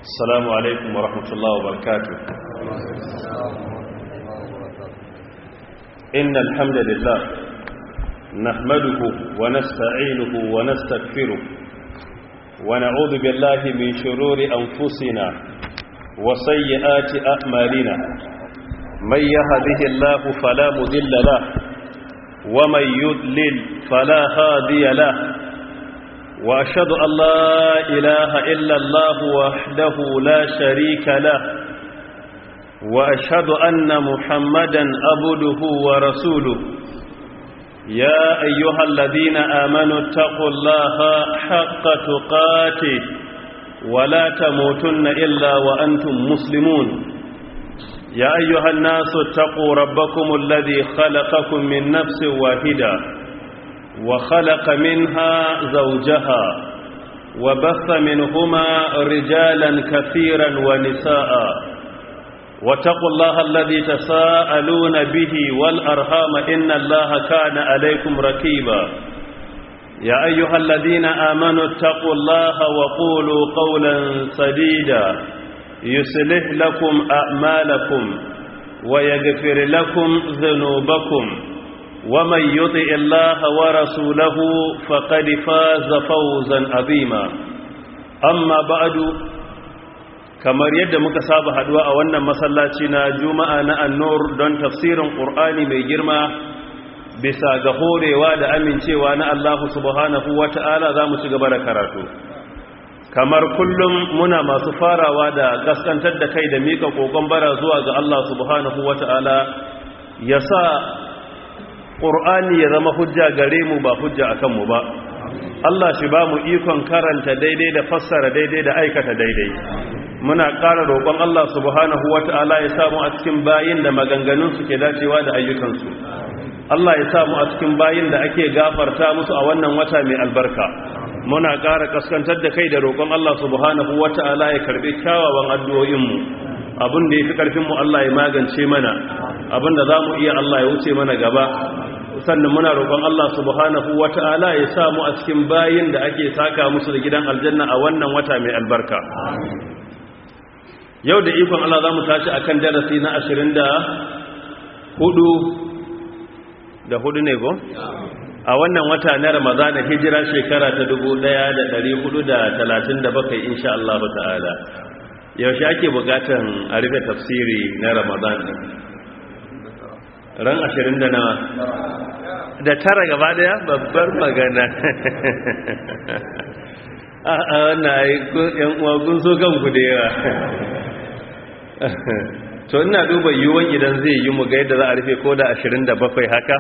السلام عليكم ورحمة الله وبركاته إن الحمد لله نحمده ونستعينه ونستغفره ونعوذ بالله من شرور أنفسنا وسيئات أعمالنا من يهده الله فلا مذل له ومن يذلل فلا هادي له وأشهد أن لا إله إلا الله وحده لا شريك له وأشهد أن محمدا أبده ورسوله يا أيها الذين آمنوا اتقوا الله حق تقاته ولا تموتن إلا وأنتم مسلمون يا أيها الناس اتقوا ربكم الذي خلقكم من نفس واحدة وخلق منها زوجها وبث منهما رجالا كثيرا ونساء واتقوا الله الذي تساءلون به والأرهام إن الله كان عليكم ركيبا يا أيها الذين آمنوا اتقوا الله وقولوا قولا سديدا يصلح لكم أعمالكم ويغفر لكم ذنوبكم ومن يطع الله ورسوله فقد فاز فوزا عظيما أما بعد kamar yadda muka saba haduwa a wannan masallaci na juma'a na annur don tafsirin ƙur'ani mai girma bisa ga horewa da amincewa na Allah subhanahu wata'ala za mu ci gaba da karatu kamar kullum muna masu farawa da gaskantar da kai da mika kokon bara zuwa ga Allah subhanahu wata'ala ya sa ƙur'ani ya zama hujja gare mu ba hujja akan mu ba Allah shi ba mu ikon karanta daidai da fassara daidai da aikata daidai muna ƙara roƙon Allah subhanahu wata'ala ya samu a cikin bayin da maganganun su ke dacewa da ayyukansu Allah ya samu a cikin bayin da ake gafarta musu a wannan wata mai albarka muna ƙara kaskantar da kai da roƙon Allah subhanahu wata'ala ya karɓi kyawawan addu'o'inmu abin da ya fi ƙarfinmu Allah ya magance mana abin da za mu iya Allah ya wuce mana gaba sannan muna roƙon Allah subhanahu wata'ala ya samu a cikin bayin da ake saka musu da gidan aljanna a wannan wata mai albarka yau da ikon Allah za mu tashi a kan darasi na ashirin da hudu da hudu ne ko? a wannan wata na ramadana hijira shekara ta dubu daya da dari hudu da talatin da bakwai insha Allah ta'ala yaushe ake bukatan a rufe tafsiri na ramadan ran ashirin da nawa da tara gaba daya babbar magana a wannan yan uwa kun so kanku da yawa to ina duba yiwuwan idan zai yi mu ga yadda za a rufe ko da 27 haka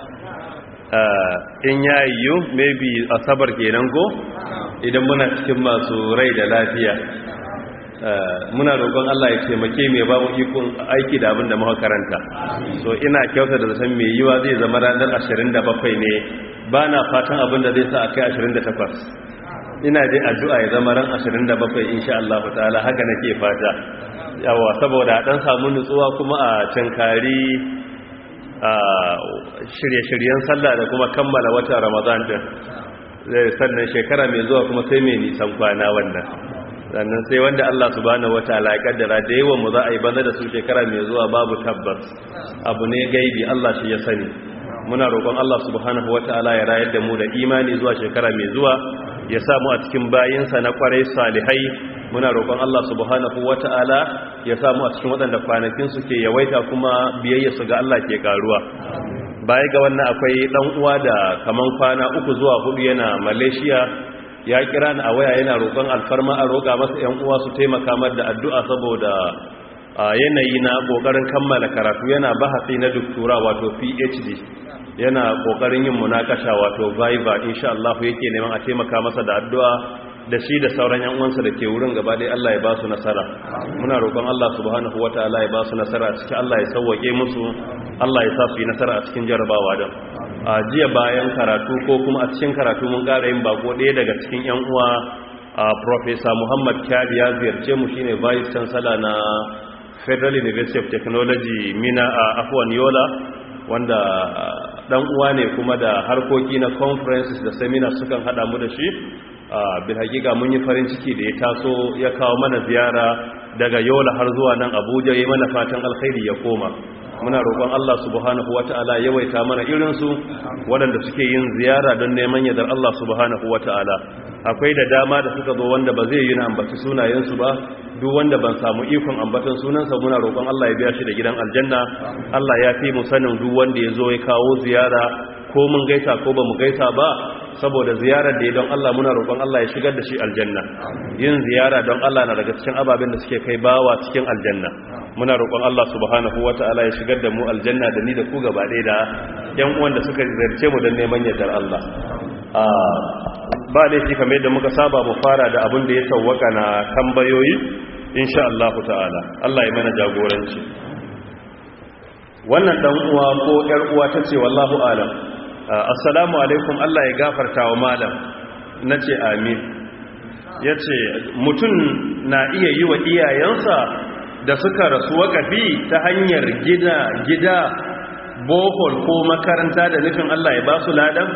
in ya yiwu maybe asabar kenan ko idan muna cikin masu rai da lafiya muna roƙon Allah ya taimake mai ba mu ikon aiki da abin da muka karanta so ina kyauta da zaton mai yiwa zai zama ranar 27 ne ba na fatan abin da zai sa a kai 28 ina dai addu'a ya zama ran 27 insha Allah ta'ala haka nake fata yawa saboda dan samu nutsuwa kuma a cankari a shirye-shiryen sallah da kuma kammala watan Ramadan din sannan shekara mai zuwa kuma sai mai nisan kwana wannan sannan sai wanda Allah subhanahu wataala ya kaddara da yawan mu za a yi banza da su shekara mai zuwa babu tabbas abu ne gaibi Allah shi ya sani muna roƙon Allah subhanahu wataala ya rayar da mu da imani zuwa shekara mai zuwa ya samu a cikin bayinsa na kwarai salihai muna roƙon Allah subhanahu wata'ala ya samu a cikin waɗanda kwanakin su ke yawaita kuma biyayya su ga Allah ke karuwa baya ga wannan akwai ɗan uwa da kaman kwana uku zuwa hudu yana Malaysia ya kira ni a waya yana roƙon alfarma a roƙa masa ƴan uwa su taimaka mar da addu'a saboda yanayi na ƙoƙarin kammala karatu yana bahasi na doktora wato PhD yana kokarin yin munakasha wato viva insha Allah yake neman a taimaka masa da addu'a da shi da sauran yan uwansa da ke wurin gaba dai Allah ya ba su nasara muna roƙon Allah subhanahu wataala ya ba su nasara a cikin Allah ya sauwake musu Allah ya sa su yi nasara a cikin jarabawa din a jiya bayan karatu ko kuma a cikin karatu mun ƙara yin bako ɗaya daga cikin yan uwa Professor Muhammad Kyari ya ziyarce mu shine Vice Chancellor na Federal University of Technology Mina a Afwan Yola wanda dan uwa ne kuma da harkoki na conferences da seminars sukan hada mu da shi bil hakika mun yi farin ciki da ya taso ya kawo mana ziyara daga yola har zuwa nan abuja ya mana fatan alkhairi ya koma muna roƙon Allah subhanahu wata'ala yawaita mana irinsu waɗanda suke yin ziyara don neman yadar Allah subhanahu wata'ala akwai da dama da suka zo wanda ba zai yi na ambaci sunayensu ba duk wanda ban samu ikon ambatan sunansa muna roƙon Allah ya biya shi da gidan aljanna Allah ya fi mu sanin duk wanda ya zo ya kawo ziyara ko mun gaisa ko ba mu gaisa ba saboda ziyarar da ya don Allah muna roƙon Allah ya shigar da shi aljanna yin ziyara don Allah na daga cikin ababen da suke kai bawa cikin aljanna muna roƙon Allah subhanahu wata'ala ya shigar da mu aljanna da ni da ku gaba ɗaya da yan uwan da suka ziyarce mu don neman yardar Allah ba laifi kamar yadda muka saba mu fara da abin da ya tawwaka na tambayoyi insha Allah ta'ala Allah ya mana jagoranci wannan dan uwa ko yar uwa tace wallahu alam assalamu alaikum Allah ya gafarta wa malam nace amin yace mutum na iya yi wa iyayensa da suka rasu wakafi ta hanyar gida gida bohol ko makaranta da nufin Allah ya ba su ladan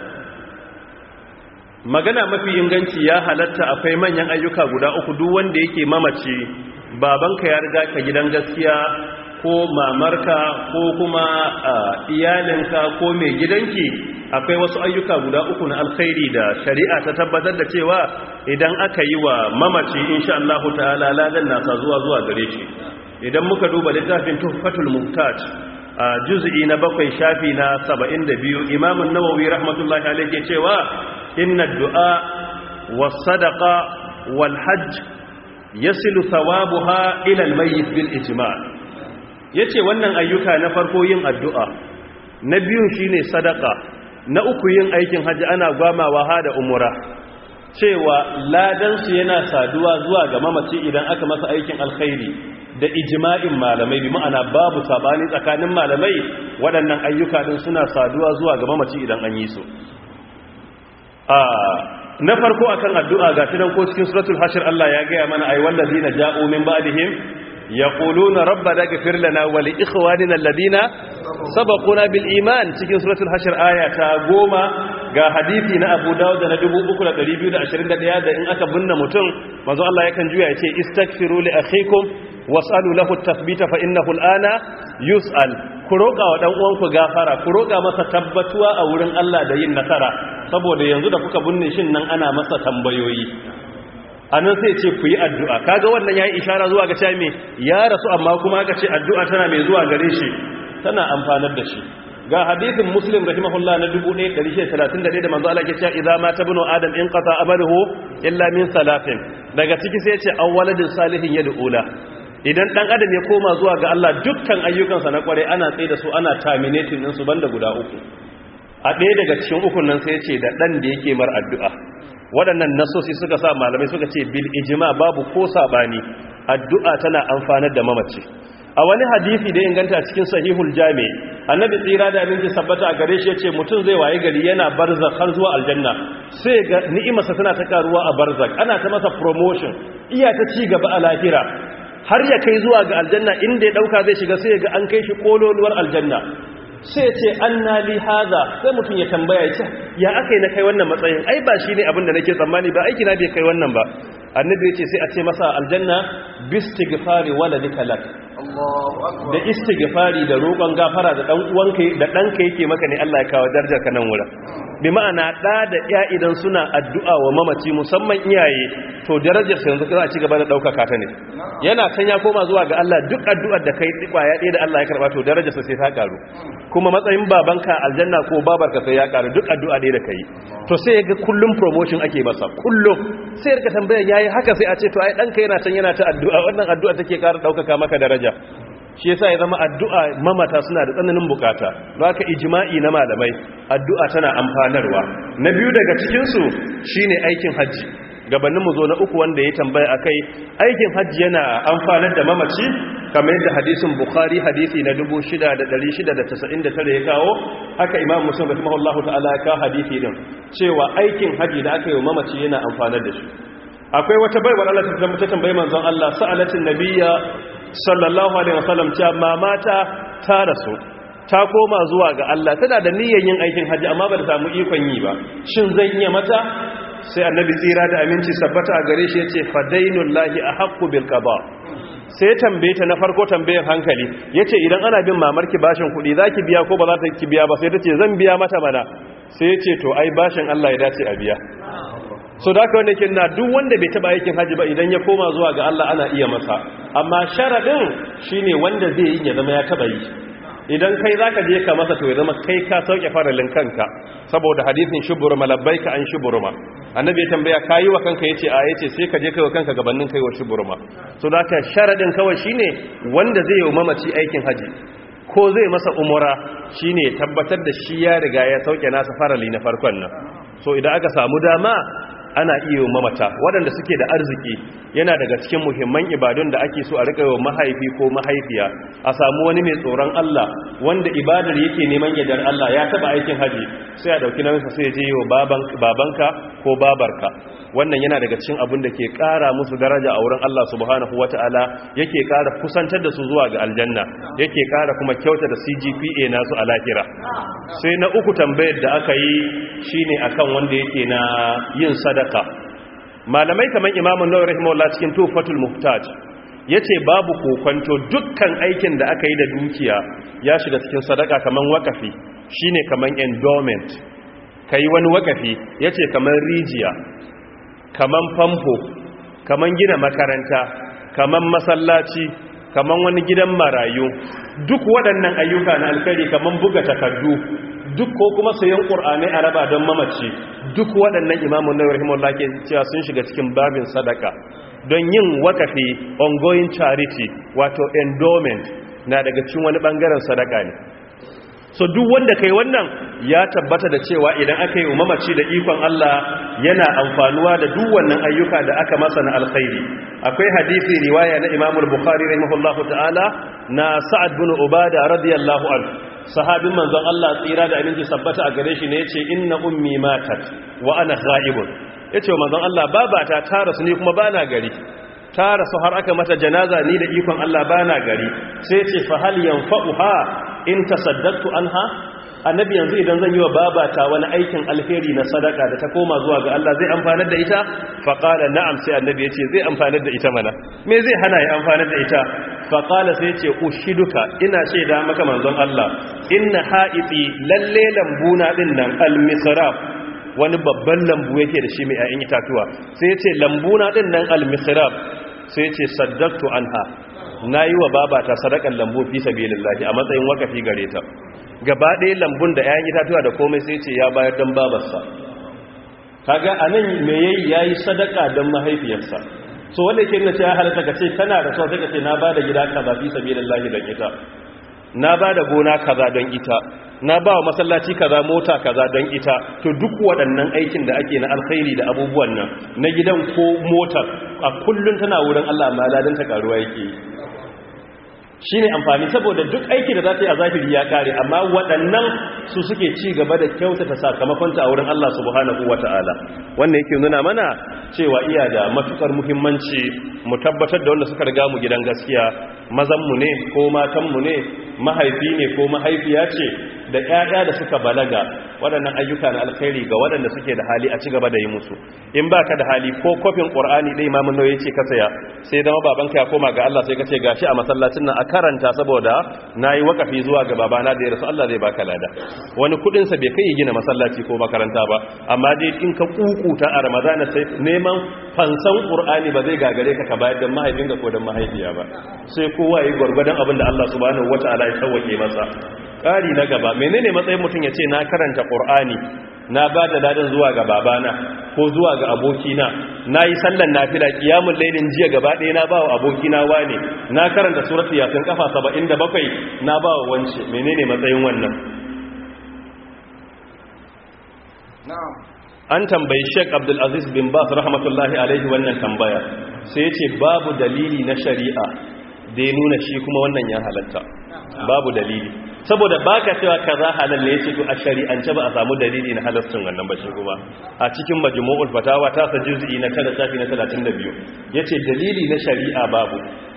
magana mafi inganci ya halatta akwai manyan ayyuka guda uku duk wanda yake mamaci babanka ya riga ka gidan gaskiya ko mamarka ko kuma iyalinka ko mai gidanki akwai wasu ayyuka guda uku na alkhairi da shari'a ta tabbatar da cewa idan aka yi wa mamaci insha Allah ta'ala ladan nasa zuwa zuwa gare shi idan muka duba littafin tuhfatul muhtaj a juz'i na bakwai shafi na 72 imam an-nawawi rahmatullahi alayhi cewa inna ad-du'a was-sadaqa wal-hajj yasilu thawabuha ila al-mayyit bil ijma' ya ce wannan ayyuka na farko yin addu'a na biyun shi ne sadaka na uku yin aikin hajji ana gwamawa ha da umura cewa ladansu yana saduwa zuwa ga mamaci idan aka masa aikin alkhairi da ijima'in malamai bi ma'ana babu sabani tsakanin malamai waɗannan ayyuka ɗin suna saduwa zuwa ga mamaci idan an yi su na farko akan addu'a ga tunan ko cikin suratul hashir Allah ya gaya mana ai wallazina ja'u min ba'dihim يقولون ربنا اغفر لنا ولاخواننا الذين سبقونا بالايمان cikin suratul hashr aya ta goma ga hadisi na Abu Dawud na 3221 da in aka binne mutum manzo Allah yakan juya yace istaghfiru li akhikum was'alu lahu at-tathbita fa innahu al-ana yus'al ku roƙa wa dan uwanku gafara ku roƙa masa tabbatuwa a wurin Allah da yin nasara saboda yanzu da kuka binne shin nan ana masa tambayoyi anan sai ce ku yi addu'a kaga wannan ya yi ishara zuwa ga cewa ya rasu amma kuma aka ce addu'a tana mai zuwa gare shi tana amfanar da shi ga hadithin muslim rahimahullah na 1131 da manzo Allah ke cewa idza mata ibnu adam in qata amaluhu illa min salatin daga ciki sai ce awwaladin salihin yad'ula idan dan adam ya koma zuwa ga Allah dukkan ayyukansa na kware ana tsaye da su ana terminating din su banda guda uku a ɗaya daga cikin ukun nan sai ce da dan da yake mar addu'a waɗannan nasosi suka sa malamai suka ce bil ijima babu ko sabani addu'a tana amfanar da mamaci a wani hadisi da inganta cikin sahihul jami annabi tsira da aminci sabbata a gare shi yace mutum zai waye gari yana barzak har zuwa aljanna sai ga ni'imarsa tana ta karuwa a barzak ana ta masa promotion iya ta ci gaba a lahira har ya kai zuwa ga aljanna inda ya dauka zai shiga sai ga an kai shi kololuwar aljanna sai ce an na li haza sai mutum ya tambaya ya ce ya aka yi na kai wannan matsayin ai ba shi ne abin da nake tsammani ba aiki na bai kai wannan ba annabi ya ce sai a ce masa aljanna bistighfari waladika lak da istighfari da roƙon gafara da dan uwanka da danka yake maka ne Allah ya kawo darajar ka nan wurin bi ma'ana da da iya idan suna addu'a wa mamaci musamman iyaye to darajar sa yanzu za a ci gaba da daukaka ta ne yana can ya koma zuwa ga Allah duk addu'ar da kai kwaya ɗaya da Allah ya karba to darajar sa sai ta karu kuma matsayin babanka aljanna ko babarka sai ya karu duk addu'a ɗaya da kai to sai ya ga kullum promotion ake masa kullum sai ya tambaya yayi haka sai a ce to ai danka yana can yana ta addu'a wannan addu'a take ƙara daukaka maka daraja shi yasa ya zama addu'a mamata suna da tsananin bukata don haka ijma'i na malamai addu'a tana amfanarwa na biyu daga cikinsu shine aikin hajji gabanin mu zo na uku wanda ya tambaya akai aikin hajji yana amfanar da mamaci kamar yadda hadisin bukhari hadisi na 6699 ya kawo haka imam muslim rahimahullahu ta'ala ya kawo hadisi din cewa aikin hajji da aka yi wa mamaci yana amfanar da shi akwai wata baiwar Allah ta tambaye manzon Allah sa'alatin nabiyya sallallahu alaihi wasallam cewa mamata ta rasu ta koma zuwa ga Allah tana da niyyar yin aikin haji amma ba ta samu ikon yi ba shin zan iya mata sai annabi tsira da aminci sabbata a gare shi yace fadainullahi ahqqu bil qada sai tambaye ta na farko tambayin hankali yace idan ana bin mamarki bashin kuɗi zaki biya ko ba za ta ki biya ba sai tace zan biya mata mana sai yace to ai bashin Allah ya dace a biya so da wanda ke na duk wanda bai taba aikin haji ba idan ya koma zuwa ga Allah ana iya masa amma sharadin shine wanda zai yi ya zama ya taba yi idan kai zaka je ka masa to ya zama kai ka sauke faralin kanka saboda hadisin shuburma labbaika an shuburma annabi ya tambaya kayi wa kanka yace a yace sai ka je kai wa kanka gabanin kai wa shuburma so da ka sharadin kawai shine wanda zai yi mamaci aikin haji ko zai masa umura shine ya tabbatar da shi ya riga ya sauke nasa farali na farkon nan so idan aka samu dama ana iya mamata waɗanda suke da arziki yana daga cikin muhimman ibadun da ake so a rika yi mahaifi ko mahaifiya a samu wani mai tsoron Allah wanda ibadar yake neman yadar Allah ya taba aikin haji sai a dauki nauyinsa sai ya je wa babanka ko babarka wannan yana daga cikin abin da ke ƙara musu daraja a wurin Allah subhanahu wata'ala yake ƙara kusantar da su zuwa ga aljanna yake ƙara kuma kyauta da CGPA nasu a lahira sai na uku tambayar da aka yi shine akan wanda yake na yin sadaka malamai kamar imamun nawawi rahimahullah cikin tufatul muhtaj yace babu kokonto dukkan aikin da aka yi da dukiya ya shiga cikin sadaka kaman wakafi shine kaman endowment kai wani wakafi yace kaman rijiya kaman famfo kaman gina makaranta kaman masallaci kaman wani gidan marayu duk waɗannan ayyuka na alkhairi kaman buga takardu duk ko kuma sayan ƙur'ani a raba don mamaci duk waɗannan imamun na rahimahullah ke cewa sun shiga cikin babin sadaka don yin wakafi ongoing charity wato endowment na daga cikin wani ɓangaren sadaka ne so duk wanda kai wannan ya tabbata da cewa idan aka yi mamaci da ikon Allah yana amfanuwa da duk wannan ayyuka da aka masa na alkhairi akwai hadisi riwaya na Imam al-Bukhari rahimahullahu ta'ala na Sa'ad bin Ubada radiyallahu anhu sahabin manzon Allah tsira da aminci sabbata a gare shi ne yace inna ummi matat wa ana ghaibun yace manzon Allah babata ta rasu ne kuma bana gari ta rasu har aka mata janaza ni da ikon Allah bana gari sai yace fa hal yanfa'uha in tasaddaqtu anha annabi yanzu idan zan yi wa babata wani aikin alheri na sadaka da ta koma zuwa ga Allah zai amfanar da ita fa qala na'am sai annabi yace zai amfanar da ita mana me zai hana ya amfanar da ita fa qala sai yace ushiduka ina shaida maka manzon Allah inna ha'iti lalle lambuna din nan al-misraf wani babban lambu yake da shi mai ayin itatuwa sai yace lambuna din nan al-misraf sai yace saddaqtu anha nayi wa babata sadakan lambu fi sabilillahi a matsayin wakafi gare ta gaba ɗaya lambun da 'ya'yan itatuwa da komai sai ce ya bayar don babarsa kaga a nan me yayi yayi sadaka don mahaifiyarsa so wanda ke nuna cewa halatta ka ce kana da sau sai ka ce na bada gida kaza fi sabilillahi don ita na bada gona kaza don ita na ba wa masallaci kaza mota kaza don ita to duk waɗannan aikin da ake na alkhairi da abubuwan nan na gidan ko motar a kullum tana wurin Allah amma ladan ta karuwa yake shi ne amfani saboda duk aiki da za ta yi a zahiri ya kare amma waɗannan su suke ci gaba da kyautata sakamakonta a wurin Allah subhanahu wa ta'ala wanda yake nuna mana cewa iya da matukar muhimmanci mu tabbatar da wanda suka riga mu gidan gaskiya mazanmu ne ko matanmu ne mahaifi ne ko mahaifiya ce da ƴaƴa da suka balaga waɗannan ayyuka na alkhairi ga waɗanda suke da hali a ci gaba da yi musu in ba ka da hali ko kofin ƙur'ani ɗai imamun nauyi ce ka saya sai zama babanka ya koma ga Allah sai ka ce gashi a masallacin nan a karanta saboda na yi wakafi zuwa ga babana da ya rasu Allah zai baka lada wani kuɗinsa bai kai gina masallaci ko makaranta ba amma dai in ka kukuta a ramadana sai neman fansan ƙur'ani ba zai gagare ka ka bayar don mahaifinka ko don mahaifiya ba sai kowa yi gwargwadon abin da Allah subhanahu wata'ala ya sauwake masa ƙari na gaba menene matsayin mutum ya ce na karanta ƙur'ani na ba da ladan zuwa ga babana ko zuwa ga abokina na yi sallan nafila kiyamun lailin jiya gaba ɗaya na ba wa abokina wane na karanta suratu yasin kafa 77 na ba wa wance menene matsayin wannan an tambayi sheik abdulaziz bin bas rahmatullahi alaihi wannan tambaya sai ya ce babu dalili na shari'a da ya nuna shi kuma wannan ya halatta babu dalili saboda baka cewa kaza halal ne yace to a shari'ance ba a samu dalili na halascin wannan ba shi kuma a cikin majmu'ul fatawa ta sa juz'i na 9 safi na 32 yace dalili na shari'a babu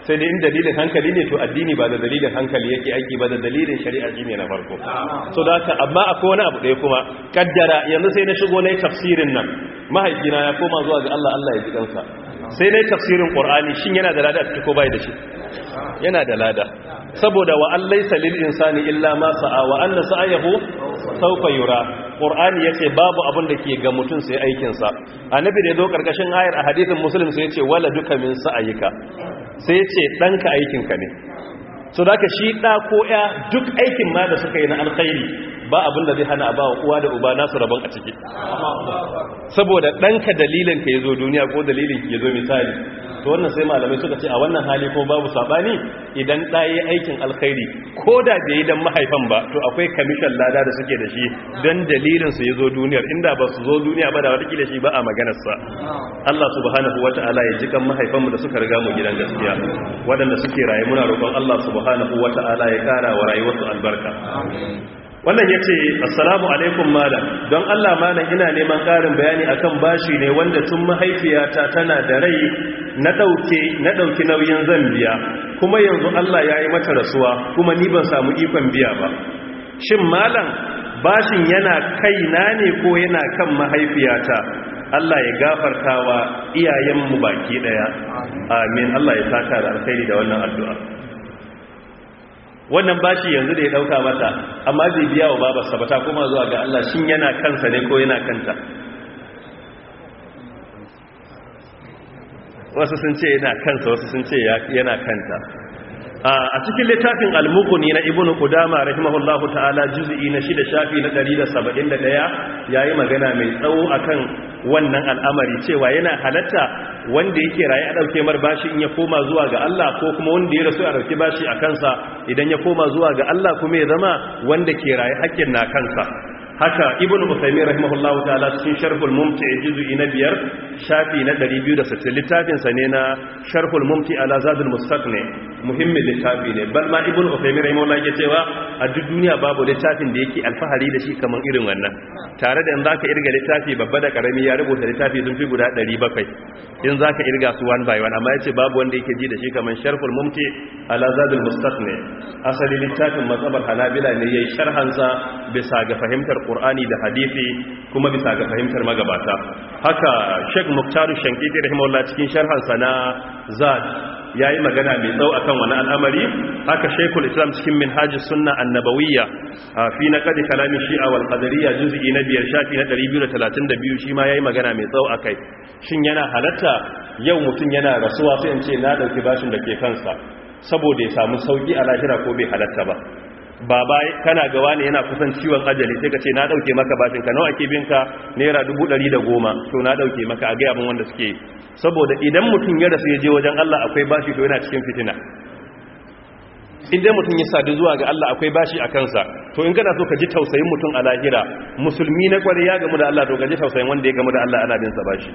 sai dai in dalilin hankali ne to addini ba da dalilin hankali yake aiki ba da dalilin shari'a shine na farko so da haka amma akwai wani abu ɗaya kuma kaddara yanzu sai na shigo na yi tafsirin nan mahaifina ya koma zuwa ga Allah Allah ya ji kansa sai na yi tafsirin Qur'ani shin yana da lada a ciki ko bai da shi yana da lada saboda wa an laysa lil insani illa ma sa'a wa anna sa'ayahu sawfa yura Qur'ani yace babu abin da ke ga mutum sai aikin sa annabi da yazo karkashin ayar a hadisin muslim sai yace wala duka min sa'ayika sai yace danka aikin ka ne so da shi da ko ya duk aikin ma da suka yi na alkhairi ba abin da zai hana a bawa uwa da uba nasu rabon a ciki saboda ɗanka dalilin ka ya zo duniya ko dalilin ki ya zo misali to wannan sai malamai suka ce a wannan hali ko babu sabani idan ɗaya aikin alkhairi ko da bai yi don mahaifan ba to akwai kamishan lada da suke da shi don dalilin su ya zo duniyar inda ba su zo duniya ba da watakila shi ba a maganarsa Allah subhanahu wa ta'ala ya ji kan mahaifanmu da suka riga mu gidan gaskiya waɗanda suke raye muna roƙon Allah subhanahu wa ta'ala ya ƙara wa rayuwarsu albarka wannan ya ce assalamu alaikum malam don allah malam ina neman ƙarin bayani akan bashi ne wanda tun mahaifiyata tana da rai na ɗauki nauyin zan biya kuma yanzu allah ya yi mata rasuwa kuma ni ban samu ikon biya ba shin malam bashin yana kaina ne ko yana kan mahaifiyata Allah ya gafarta wa iyayenmu baki ɗaya amin Allah ya saka da alkhairi da wannan addu'a wannan bashi yanzu da ya dauka mata amma zai biya wa babarsa ba ta kuma zuwa ga Allah shin yana kansa ne ko yana kanta wasu sun ce yana kansa wasu sun ce yana kanta a cikin littafin al-muqni na ibnu qudama rahimahullahu ta'ala juz'i na shida shafi na 171 yayi magana mai tsawo akan wannan al'amari cewa yana halatta wanda yake raye a dauke mar bashi in ya koma zuwa ga Allah ko kuma wanda ya rasu a dauke bashi a kansa idan ya koma zuwa ga Allah kuma ya zama wanda ke raye hakkin na kansa haka ibnu usaymin rahimahullahu ta'ala cikin sharhul mumti juz'i na biyar shafi na 260 littafin sa ne na sharhul mumti ala zadul mustaqni muhimmin littafi ne bal ma ibnu usaymin rahimahullahu yake cewa a duk duniya babu littafin da yake alfahari da shi kaman irin wannan tare da in zaka irga littafi babba da karami ya rubuta littafi sun fi guda 700 in zaka irga su one by one amma yace babu wanda yake ji da shi kaman sharhul mumti ala zadul mustaqni asali littafin mazhabar hanabila ne yayi sharhan sa bisa ga fahimtar Qur'ani da hadisi kuma bisa ga fahimtar magabata haka Sheikh Muktaru Shankiti rahimahullah cikin sharhan sa na Zad yayi magana mai tsau akan wani al'amari haka Sheikhul Islam cikin Minhajus Sunna An-Nabawiyya fi naqd kalami Shi'a wal Qadariyya juz'i na biyar shafi na 232 shi ma yayi magana mai tsau akai shin yana halatta yau mutum yana rasuwa sai in ce na dauki bashin da ke kansa saboda ya samu sauki a lahira ko bai halatta ba baba kana gawa ne yana kusan ciwon ajali sai ka ce na dauke maka bashin ka nawa ake binka naira goma to na dauke maka a gaya abin wanda suke saboda idan mutum ya rasu ya je wajen Allah akwai bashi to yana cikin fitina idan mutum ya sadu zuwa ga Allah akwai bashi a kansa to in kana so ka ji tausayin mutum a lahira musulmi na kware ya gamu da Allah to ka ji tausayin wanda ya gamu da Allah ana bin sa bashi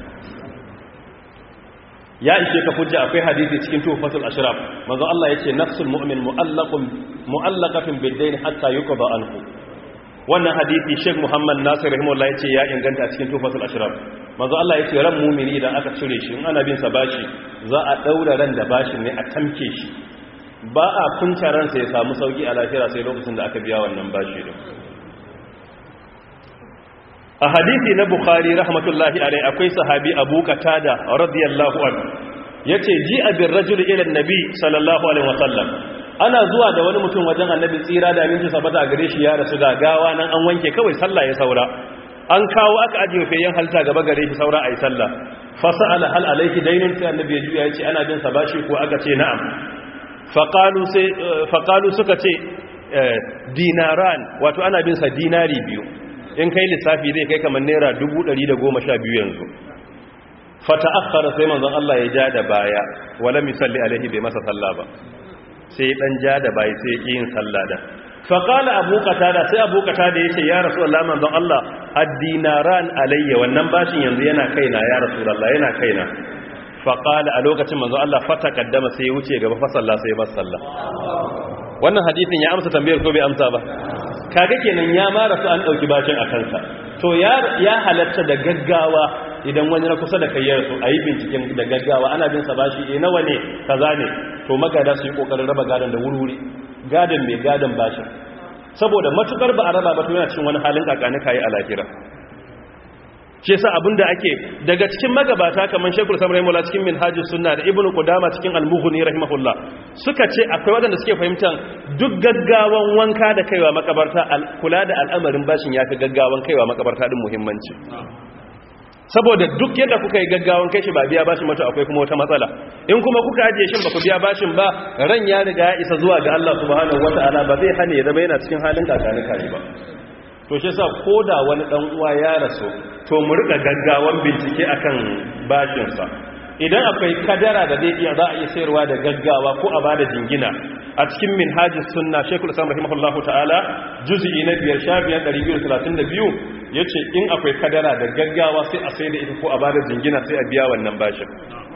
ya ishe ka hujja akwai hadisi cikin tufatul ashraf manzo Allah yace nafsul mu'min mu'allaqun mu'allaqatun bid-dayn hatta yuqda anhu wannan hadisi Sheikh Muhammad Nasir rahimahullah yace ya inganta cikin tufatul ashraf manzo Allah yace ran mu'mini idan aka cire shi in ana bin sa bashi za a daura ran da bashin ne a tamke shi ba a kunta ransa ya samu sauki a lafiya sai lokacin da aka biya wannan bashi din a hadisi na bukhari rahmatullahi alai akwai sahabi abu qatada radiyallahu anhu yace ji abin rajul ila annabi sallallahu alaihi wasallam ana zuwa da wani mutum wajen annabi tsira da aminci sabata gare shi ya rasu ga gawa nan an wanke kawai sallah ya saura an kawo aka ajiye fayen halta gaba gare shi saura ayi sallah fa sa'ala hal alayhi daynun sai annabi ya juya yace ana bin sa bashi ko aka ce na'am fa qalu sai fa qalu suka ce dinaran wato ana bin sa dinari biyu in kai lissafi zai kai kamar naira biyu yanzu fata akhara sai manzon Allah ya ja da baya wala misalli alaihi bai masa sallah ba sai dan ja da baya sai yake yin sallah da fa qala abu qatada sai abu qatada yace ya rasulullah manzon Allah ad-dinaran alayya wannan bashin yanzu yana kaina ya rasulullah yana kaina fa qala a lokacin manzon Allah fata kaddama sai ya wuce gaba fa sallah sai masa sallah wannan hadisin ya amsa tambayar ko bai amsa ba kaga kenan ya mara su an dauki bacin a kansa to ya ya halatta da gaggawa idan wani na kusa da kai ya rasu a yi binciken da gaggawa ana bin sa bashi e nawa ne kaza ne to magada su yi kokarin raba gadon da wuri gadon mai gadon bashin saboda matukar ba a raba ba to yana cikin wani halin kakani kayi a lahira shi yasa abinda ake daga cikin magabata kamar Sheikhul Islam rahimahullah cikin Minhajus Sunna da Ibn Qudama cikin Al-Mughni rahimahullah suka ce akwai wadanda suke fahimtar duk gaggawan wanka da kaiwa makabarta kula da al'amarin bashin yafi gaggawan kaiwa makabarta din muhimmanci saboda duk yadda kuka yi gaggawan kai shi ba biya bashin mata akwai kuma wata matsala in kuma kuka ajiye shin ba ku biya bashin ba ran ya riga ya isa zuwa ga Allah subhanahu wataala ba zai hane ya zama yana cikin halin kakani kai ba to shi sa ko da wani dan uwa ya rasu to mu rika gaggawan bincike akan bashinsa idan akwai kadara da zai iya za a iya sayarwa da gaggawa ko a bada jingina a cikin minhajis sunna shekul islam rahimahullahu ta'ala juz'i na biyar shafiyan 232 yace in akwai kadara da gaggawa sai a sayar da ita ko a bada jingina sai a biya wannan bashin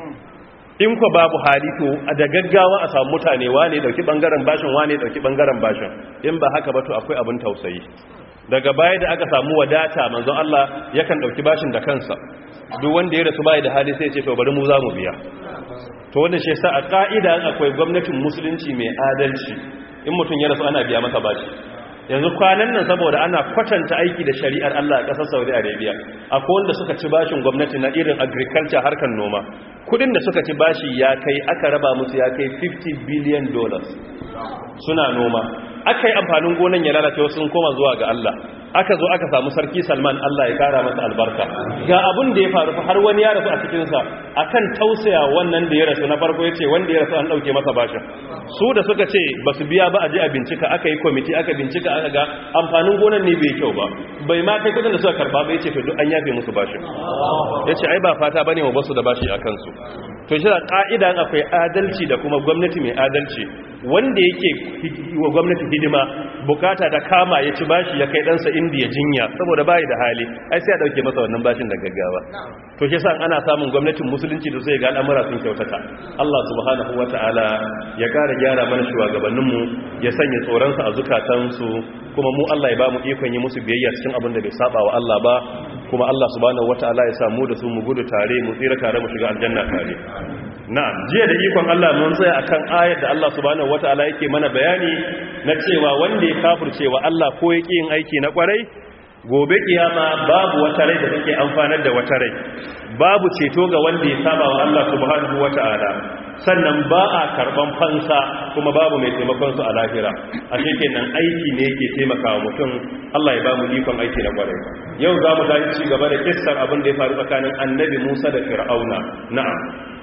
in ko babu hali to da gaggawa a samu mutane wane dauki bangaren bashin wane dauki bangaren bashin in ba haka ba to akwai abin tausayi daga baya da aka samu wadata manzon Allah yakan dauki bashin da kansa duk wanda ya rasu bai da hali sai ya ce to bari mu za mu biya to wannan shi yasa a ka'ida akwai gwamnatin musulunci mai adalci in mutum ya rasu ana biya masa bashi yanzu kwanan nan saboda ana kwatanta aiki da shari'ar Allah a ƙasar Saudi Arabia akwai wanda suka ci bashin gwamnati na irin agriculture harkar noma kudin da suka ci bashi ya kai aka raba musu ya kai 50 billion dollars suna noma aka yi amfanin gonan ya lalace wasu sun koma zuwa ga Allah aka zo aka samu sarki salman Allah ya kara masa albarka ga abin da ya faru har wani ya rasu a cikinsa akan tausaya wannan da ya rasu na farko ya ce wanda ya rasu an ɗauke masa bashin su da suka ce ba su biya ba a je a bincika aka yi kwamiti aka bincika aka ga amfanin gonan ne bai kyau ba bai ma kai kudin da suka karba ba ya ce to duk an yafe musu bashin ya ce ai ba fata ba ne wa basu da bashi a kansu to shi da ƙa'ida akwai adalci da kuma gwamnati mai adalci wanda yake wa gwamnati hidima bukata da kama ya ci bashi ya kai ɗansa indiya jinya saboda bayi da hali ai sai a ɗauke masa wannan bashin da gaggawa to shi sa ana samun gwamnatin musulunci da sai ga al'amura sun kyautata Allah subhanahu wata'ala ya ƙara gyara mana shugabanninmu ya sanya tsoronsa a zukatansu kuma mu Allah ya ba mu ikon yi musu biyayya cikin abin da bai saba wa Allah ba kuma Allah subhanahu wata'ala ya samu da su mu gudu tare mu tsira tare mu shiga aljanna tare na'am jiya da ikon Allah mun tsaya akan ayar da Allah subhanahu wata'ala yake mana bayani na cewa wanda ya kafircewa Allah ko yake yin aiki na kwarai gobe kiyama babu wata rai da take amfanar da wata rai babu ceto ga wanda ya saba wa Allah subhanahu wata'ala sannan ba a karban fansa kuma babu mai taimakon su a lahira a kenan aiki ne yake taimakawa mutum Allah ya ba mu ikon aiki na kwarai yau za mu tashi ci gaba da kissar abin da ya faru tsakanin annabi Musa da Fir'auna na'am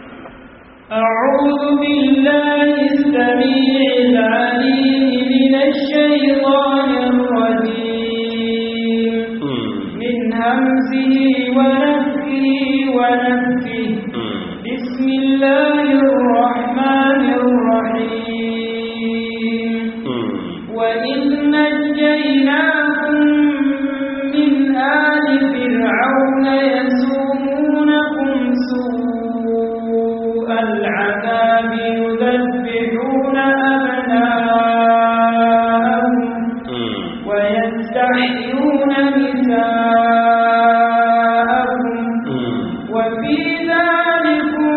أعوذ بالله السميع العليم من الشيطان الرجيم من همزه ونفخه ونفخه بسم الله الرحمن الرحيم وإذ نجيناكم من آل فرعون يسومونكم سوء العذاب يذبحون أبناءهم ويستحيون نساءهم وفي ذلكم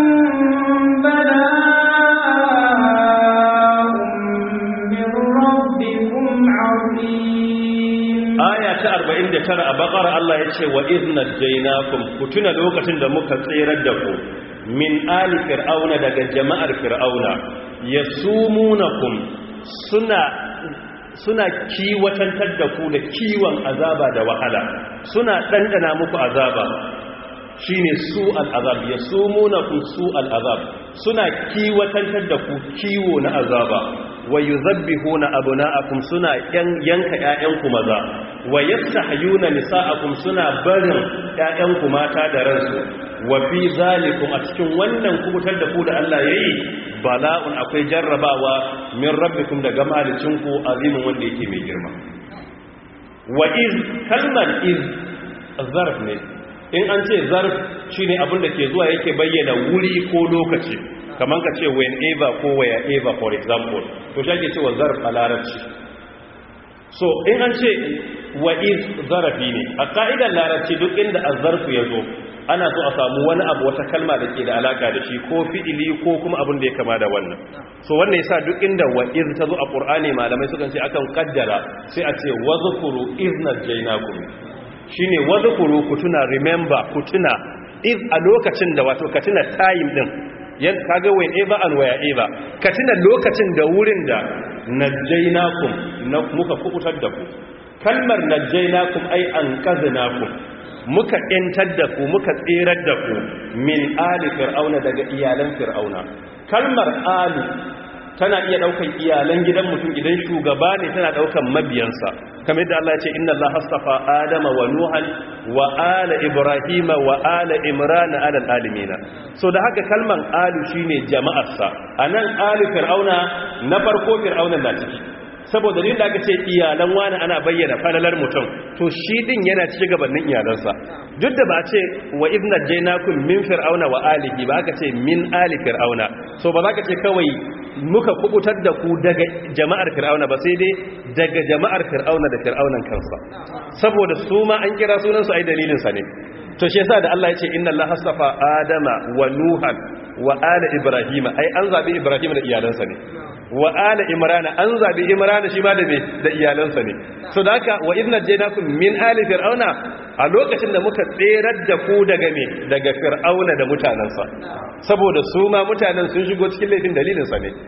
بلاء من ربكم عظيم aya ta 49 a bakara Allah ya ce wa izna jainakum ku tuna lokacin da muka tserar da ku min ali fir'auna daga jama'ar fir'auna yasumunakum suna suna kiwatantar da ku da kiwon azaba da wahala suna dandana muku azaba shine su al'azab yasumunakum su al'azab suna kiwatantar da ku kiwo na azaba wa yuzabbihuna abna'akum suna yanka ƴaƴanku maza wa yastahyuna nisa'akum suna barin ƴaƴanku mata da ransu wa fi zalikum a cikin wannan kubutar da ku da Allah yayi bala'un akwai jarrabawa min rabbikum daga malicinku azimin wanda yake mai girma wa iz kalmar iz zarf ne in an ce zarf shine abin da ke zuwa yake bayyana wuri ko lokaci kamar ka ce whenever ko wherever for example to shi cewa zarf a larabci so in an ce wa iz zarafi ne a ka'idar larabci duk inda a zarfu ya zo ana so a samu wani abu wata kalma da ke da alaka da shi ko fi'ili ko kuma abin da ya kama da wannan so wannan yasa duk inda wa iz ta zo a qur'ani malamai sukan ce akan kaddara sai a ce wazkuru iz najaynakum shine wazkuru ku tuna remember ku tuna iz a lokacin da wato ka tuna time din yan kaga when ever and where ever ka tuna lokacin da wurin da najaynakum na muka kubutar da ku kalmar najaynakum ai anqadnakum muka ‘yantar da ku muka tserar da ku min ali fir'auna daga iyalan fir'auna kalmar ali tana iya ɗaukan iyalan gidan mutum idan shugaba ne tana ɗaukan mabiyansa kamar yadda Allah ya ce inna Allah hastafa adama wa nuhan wa ala ibrahima wa ala imrana ala alimina so da haka kalmar alu shine jama'arsa anan ali fir'auna na farko fir'auna na ciki saboda da aka ce iyalan wani ana bayyana falalar mutum to shi din yana ci gabanin iyalansa duk da ba a ce wa ibna jainakum min fir'auna wa alihi ba aka ce min ali fir'auna so ba za ka ce kawai muka kubutar da ku daga jama'ar fir'auna ba sai dai daga jama'ar fir'auna da fir'aunan kansa saboda su ma an kira sunan su ai dalilin sa ne to shi yasa da Allah ya ce inna Allah hasafa adama wa nuhan wa ala ibrahima ai an zabi ibrahima da iyalansa ne wa ala imrana an zabi imrana shi ma da me da iyalansa ne so da haka wa idna jaynakum min ali fir'auna a lokacin da muka tserar da ku daga me daga fir'auna da mutanansa saboda su ma mutanen sun shigo cikin laifin dalilin sa ne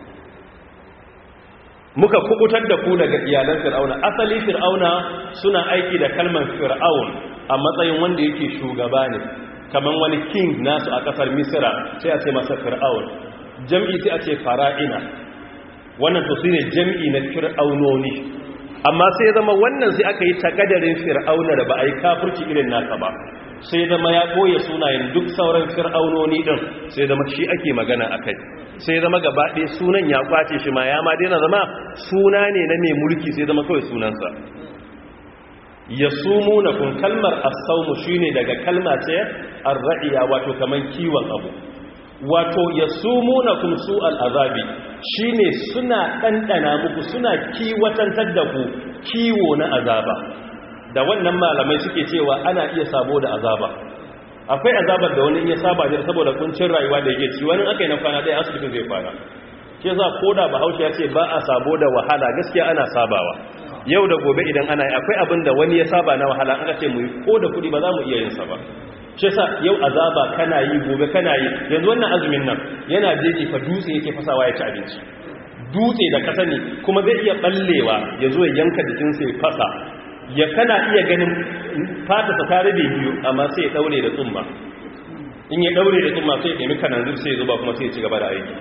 muka kubutar da ku daga iyalan fir'auna asali fir'auna suna aiki da kalmar fir'aun a matsayin wanda yake shugaba ne kaman wani king nasu a kasar misira sai a ce masa fir'aun jam'i sai a ce fara'ina wannan to ne jam'i na fir'aunoni amma sai zama wannan sai aka yi takadarin fir'auna da ba a yi kafirci irin nasa ba sai zama ya koya sunayen duk sauran fir'aunoni din sai zama shi ake magana a kai sai zama gabaɗe sunan ya kwace shi ma ya ma daina zama suna ne na mai mulki sai zama kawai sunansa ya sumu na kun kalmar asaumu shi ne daga kalma ce arra'iya wato kaman kiwon abu wato ya sumu na kun su al'azabi shi ne suna ɗanɗana muku suna kiwatantar da ku kiwo na azaba da wannan malamai suke cewa ana iya sabo da azaba akwai azabar da wani iya saba da saboda kuncin rayuwa da yake ci wani aka yi na kwana ɗaya asibitin zai fara shi yasa ko da bahaushe ya ce ba a sabo da wahala gaskiya ana sabawa yau da gobe idan ana yi akwai abin da wani ya saba na wahala aka ce mu yi ko da kuɗi ba za mu iya yin sa ba shi yasa yau azaba kana yi gobe kana yi yanzu wannan azumin nan yana jeji fa dutse yake fasawa ya ci abinci dutse da kasa ne kuma zai iya ballewa ya zo ya yanka jikinsa ya fasa ya kana iya ganin fata ta tare da biyu amma sai ya daure da tsumma in ya daure da tsumma sai ya nemi kananzir sai ya zuba kuma sai ya ci gaba da aiki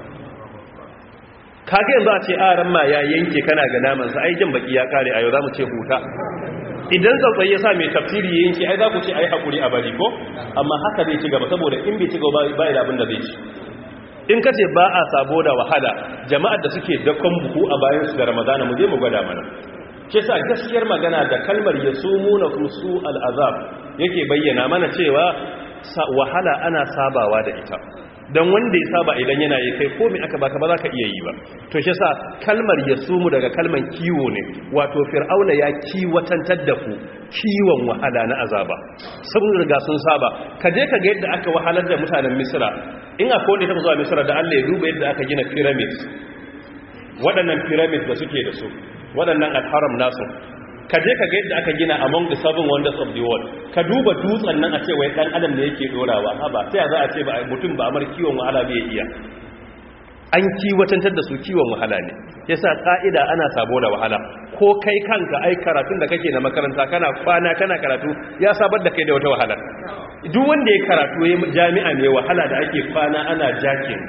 kage yanzu a ce aran ma ya yanke kana ga naman sa ai jin baki ya kare a yau zamu ce huta idan tsautsayi ya sa mai tafsiri ya yanke ai za ku ce ai hakuri a bari ko amma haka zai ci gaba saboda in bai ci gaba ba ya da abin da zai ci in ka ce ba a sabo da wahala jama'ar da suke dakon buhu a bayan su da ramadana mu je mu gwada mana ke sa gaskiyar magana da kalmar ya sumu na su al'azab yake bayyana mana cewa wahala ana sabawa da ita don wanda ya saba idan yana yi kai komi aka baka ba za ka iya yi ba to shi sa kalmar ya sumu daga kalmar kiwo ne wato fir'auna ya kiwatantar da ku kiwon wahala na azaba saboda riga sun saba ka je ka ga yadda aka wahalar da mutanen misira in akwai wanda ya taɓa zuwa misira da allah ya duba yadda aka gina pyramid waɗannan pyramid da suke da su waɗannan alharam nasu ka je ka ga yadda aka gina among the seven wonders of the world ka duba dutsen nan a ce wai dan adam da yake dorawa ha ba sai za a ce ba mutum ba amar kiwon wahala bai iya an kiwatantar da su kiwon wahala ne yasa ka'ida ana sabo da wahala ko kai kanka ai karatun da kake na makaranta kana kwana kana karatu ya sabar da kai da wata wahala duk wanda ya karatu ya jami'a mai wahala da ake kwana ana jakin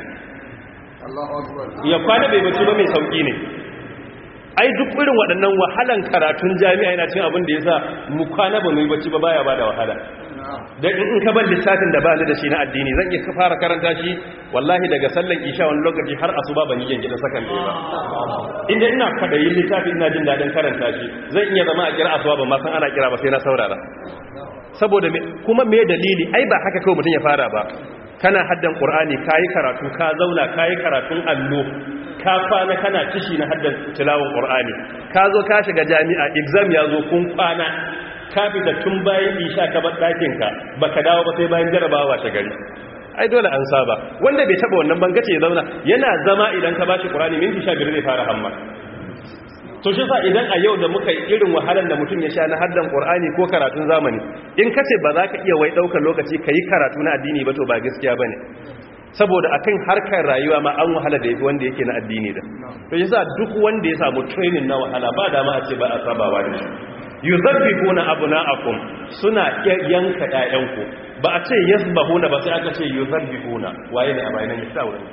ya kwana bai bace ba mai sauki ne ai duk irin waɗannan wahalan karatun jami'a yana cin abin da ya sa mu kwana ba mu yi bacci ba baya ba da wahala don in ka ban littafin da ba ni da shi na addini zan iya fara karanta shi wallahi daga sallan isha wani lokaci har asuba ban yi gyangidan sakan ɗaya ba inda ina kwaɗayin littafin ina jin daɗin karanta shi zan iya zama a kira asuba ba ma san ana kira ba sai na saurara saboda kuma me dalili ai ba haka kawai mutum ya fara ba kana haddan qur'ani kayi karatu ka zauna kayi karatun allo ka kwana kana kishi na haddan tilawon qur'ani ka zo ka shiga jami'a exam ya zo kun kwana ka fita tun bayan isha ka bar ɗakin ka baka dawo ba sai bayan jarabawa ta gari ai dole an saba wanda bai taba wannan bangace ya zauna yana zama idan ka bashi qur'ani minti 15 zai fara hamma to shi sa idan a yau da muka yi irin wahalar da mutum ya sha na haddan qur'ani ko karatun zamani in kace ba za ka iya wai daukar lokaci kai karatu na addini ba to ba gaskiya bane saboda akan harkar rayuwa ma an wahala da yafi wanda yake na addini da to yasa duk wanda ya samu training na wahala ba dama a ce ba a sabawa da shi yuzabbihuna abna'akum suna yanka ƴaƴanku ba a ce yasbahuna ba sai aka ce yuzabbihuna waye ne a bayanan yasa wurin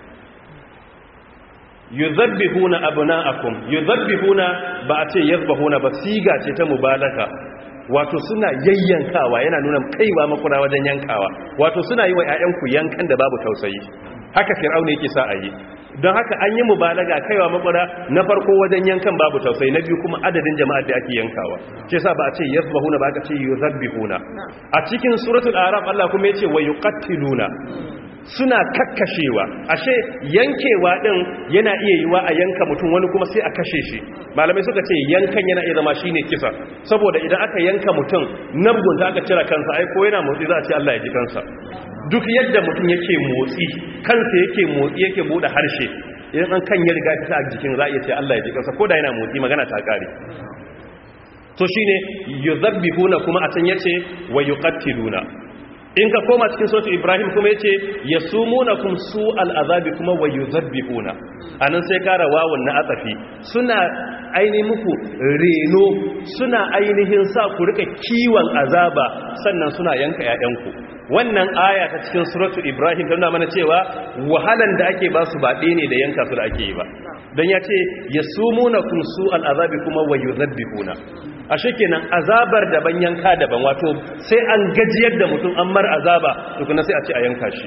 yuzabbihuna abna'akum yuzabbihuna ba a ce yasbahuna ba siga ce ta mubalaka wato suna yayyankawa yana nuna kaiwa makura wajen yankawa wato suna yi wa ƴaƴanku yankan da babu tausayi haka fir'auna yake sa a yi don haka an yi mubalaga kaiwa makura na farko wajen yankan babu tausayi na biyu kuma adadin jama'ar da ake yankawa ce sa ba a ce yasbahuna ba aka ce yuzabbihuna a cikin suratul araf Allah kuma yace wa yuqattiluna suna kakkashewa ashe yankewa din yana iya yiwa a yanka mutum wani kuma sai a kashe shi malamai suka ce yankan yana iya zama shine kisa saboda idan aka yanka mutum nabgunta aka cire kansa ai ko yana motsi za a ce Allah ya ji kansa duk yadda mutum yake motsi kansa yake motsi yake bude harshe idan an kan ya riga ta a jikin za a iya ce Allah ya ji kansa ko da yana motsi magana ta kare to shine yuzabbihuna kuma a can yace wa yuqattiluna in ka koma cikin sautu ibrahim kuma ya ce ya sumuna kun su al'azabi kuma wa yi zabbihuna a nan sai kara wawon na atsafi suna ainihin muku reno suna ainihin sa ku rika kiwon azaba sannan suna yanka ‘ya'yanku wannan aya ta cikin suratu ibrahim ta nuna mana cewa wahalan da ake ba su ba ɗaya ne da yanka su da ake yi ba don ya ce ya sumuna kun su al'azabi kuma wa yi zabbihuna a kenan azabar daban yanka daban wato sai an gajiyar da mutum an mar azaba tukuna sai a ce a yanka shi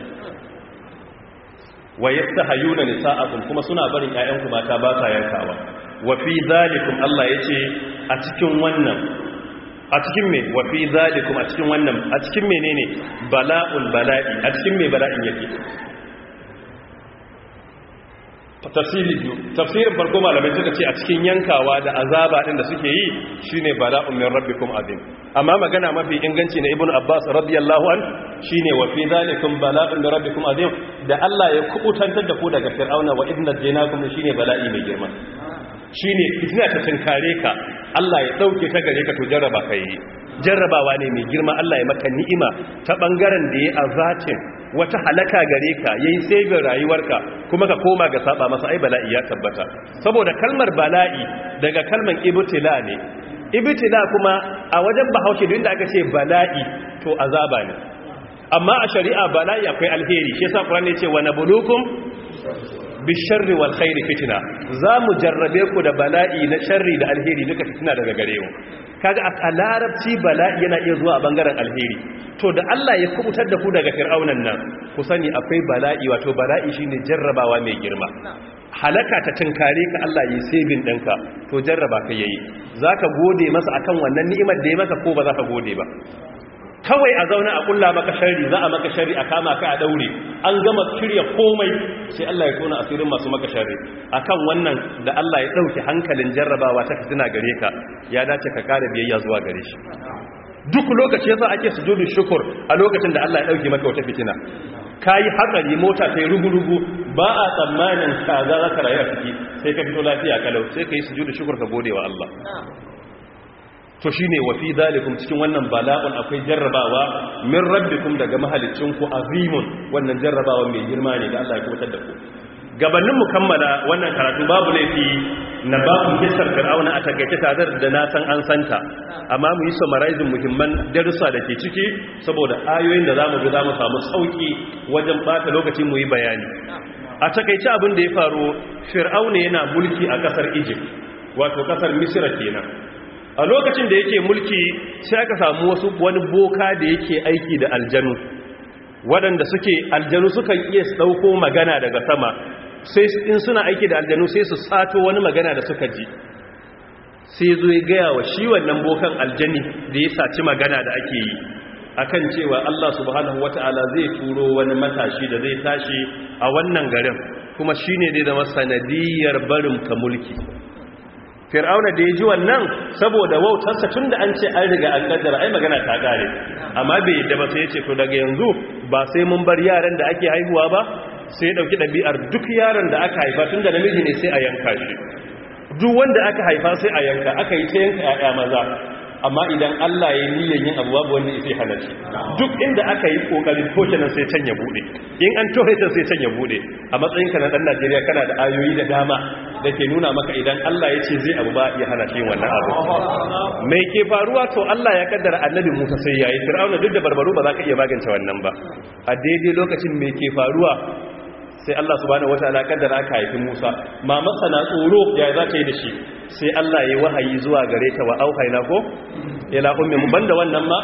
wa yastahayuna nisa'akum kuma suna barin ƴaƴanku mata ba sa yankawa wa fi zalikum Allah yace a cikin wannan a cikin me wa fi zalikum a cikin wannan a cikin menene bala'ul bala'i a cikin me bala'in yake tafsiri biyu tafsirin farko malamai suka ce a cikin yankawa da azaba din da suke yi shine bala'un min rabbikum azim amma magana mafi inganci na ibnu abbas radiyallahu an shine wa fi zalikum bala'un min rabbikum azim da Allah ya kubutantar da ku daga fir'auna wa idna jaynakum shine bala'i mai girma shine fitina ta tinkare ka Allah ya dauke ta gare ka to jarraba kai jarrabawa ne mai girma Allah ya maka ni'ima ta bangaren da ya azatin wata halaka gare ka yayi sabin rayuwarka kuma ka koma ga saba masa ai bala'i ya tabbata saboda kalmar bala'i daga kalmar ibtila ne ibtila kuma a wajen bahaushe duk da aka ce bala'i to azaba ne amma a shari'a bala'i akwai alheri shi yasa Qur'ani ya ce wa nabulukum bisharri wal khairi fitna za mu jarrabe ku da bala'i na sharri da alheri duka fitina daga gare mu kaga a larabci bala'i yana iya zuwa a bangaren alheri to da Allah ya kubutar da ku daga fir'aunan nan ku sani akwai bala'i wato bala'i shine jarrabawa mai girma halaka ta tinkare ka Allah yi saving ɗinka to jarraba ka yayi zaka gode masa akan wannan ni'imar da ya maka ko ba za ka gode ba kawai a zauna a kulla maka shari za a maka shari a kama ka a daure an gama shirya komai sai Allah ya tona asirin masu maka shari akan wannan da Allah ya dauke hankalin jarrabawa ta fitina gare ka ya dace ka kare biyayya zuwa gare shi duk lokaci yasa ake sujudu shukur a lokacin da Allah ya dauke maka wata fitina kayi hatsari mota ta yi rugu-rugu ba a tsammanin kaza za ka rayu a ciki sai ka fito lafiya kalau sai ka yi sujudu shukur ka gode wa Allah to shine wa fi zalikum cikin wannan bala'un akwai jarrabawa min rabbikum daga mahalicinku azimun wannan jarrabawa mai girma ne da Allah ya kubutar da ku gabanin mu kammala wannan karatu babu laifi na babu kisar fir'auna a takaice tare da na san an santa amma mu yi summarizing muhimman darussa da ke ciki saboda ayoyin da zamu ga zamu samu sauki wajen bata lokaci mu yi bayani a takaice abin da ya faru fir'auna yana mulki a kasar Egypt wato kasar Misra kenan a lokacin da yake mulki sai aka samu wasu wani boka da yake aiki da aljanu waɗanda suke aljanu sukan iya ɗauko magana daga sama sai in suna aiki da aljanu sai su sato wani magana da suka ji sai zo ya gaya wa shi wannan bokan aljani da ya saci magana da ake yi akan cewa Allah subhanahu wata'ala zai turo wani matashi da zai tashi a wannan garin kuma shine dai da sanadiyar barin ka mulki fir'auna da ya ji wannan saboda wautarsa tun da an ce an riga an kaddara ai magana ta kare amma bai yadda ba sai ya ce to daga yanzu ba sai mun bar yaran da ake haihuwa ba sai ya dauki ɗabi'ar duk yaron da aka haifa tun da namiji ne sai a yanka shi duk wanda aka haifa sai a yanka aka yi ta yanka 'ya'ya maza amma idan Allah ya yi niyyar yin abu babu wanda ya hana shi duk inda aka yi kokarin toshe nan sai can ya bude in an toshe ta sai can ya bude a matsayin ka na dan Najeriya kana da ayoyi da dama da ke nuna maka idan Allah ya ce zai abu ba ya hana shi wannan abu mai ke faruwa to Allah ya kaddara annabi Musa sai yayi Fir'auna duk da barbaro ba za ka iya magance wannan ba a daidai lokacin mai ke faruwa sai Allah subhanahu wataala kaddara aka haifi Musa mamarsa na tsoro ya za ta yi da shi sai Allah ya wahayi zuwa gare ta wa auhayna ko ila ummi mun banda wannan ma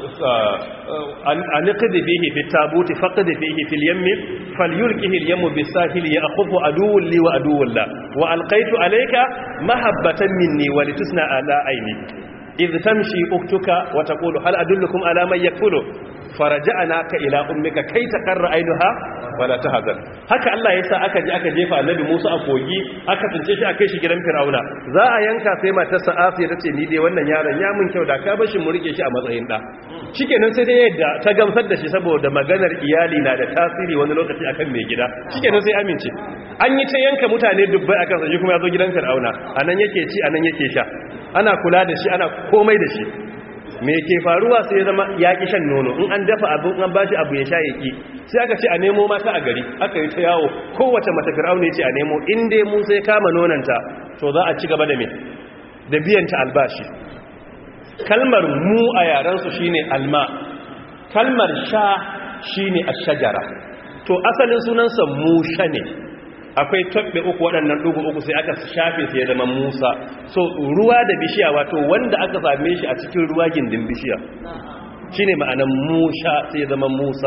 an qadi bihi fi tabuti faqad fihi fil yammi falyulqihi al yammu bisahili ya'khudhu aduwwun li wa aduwwun la wa alqaitu alayka mahabbatan minni wa litusna ala aini idh tamshi uktuka wa taqulu hal adullukum ala man yakfulu faraja'naka ila ummika kai taqarra ainuha wala tahzan haka Allah yasa aka ji aka jefa annabi Musa a kogi aka tsince shi akai shi gidan Fir'auna za a yanka sai matarsa Asiya tace ni dai wannan yaron ya mun kyau da ka bar shi mu rike shi a matsayin da shikenan sai dai yadda ta gamsar da shi saboda maganar iyali na da tasiri wani lokaci akan mai gida shikenan sai amince an yi ta yanka mutane dubbai akan sa shi kuma ya zo gidan Fir'auna anan yake ci anan yake sha ana kula da shi ana komai da shi me ke faruwa sai ya zama ya ki shan nono in an dafa abin an bashi abu ya sha ya ki sai aka ce a nemo mata a gari aka yi ta yawo kowace mata fir'auna ce a nemo in dai mun sai kama nonanta to za a ci gaba da me da biyan ta albashi kalmar mu a yaran su shine alma kalmar sha shine ash-shajara to asalin sunansa musha ne akwai tabbe uku waɗannan ɗugu uku sai aka shafe sai ya zama musa so ruwa da bishiya wato wanda aka same shi a cikin ruwa gindin bishiya shi ne ma'anan musha sai ya zama musa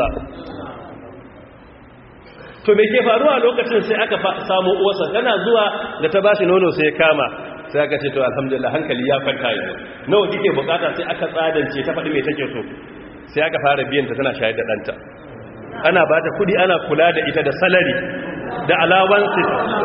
to me ke faruwa lokacin sai aka samu uwarsa tana zuwa da ta bashi nono sai ya kama sai aka ce to alhamdulillah hankali ya kwanta yanzu nawa kike bukata sai aka tsadance ta faɗi mai take so sai aka fara biyan ta tana shayar da ɗanta ana ba ta kudi ana kula da ita da salari da alawansu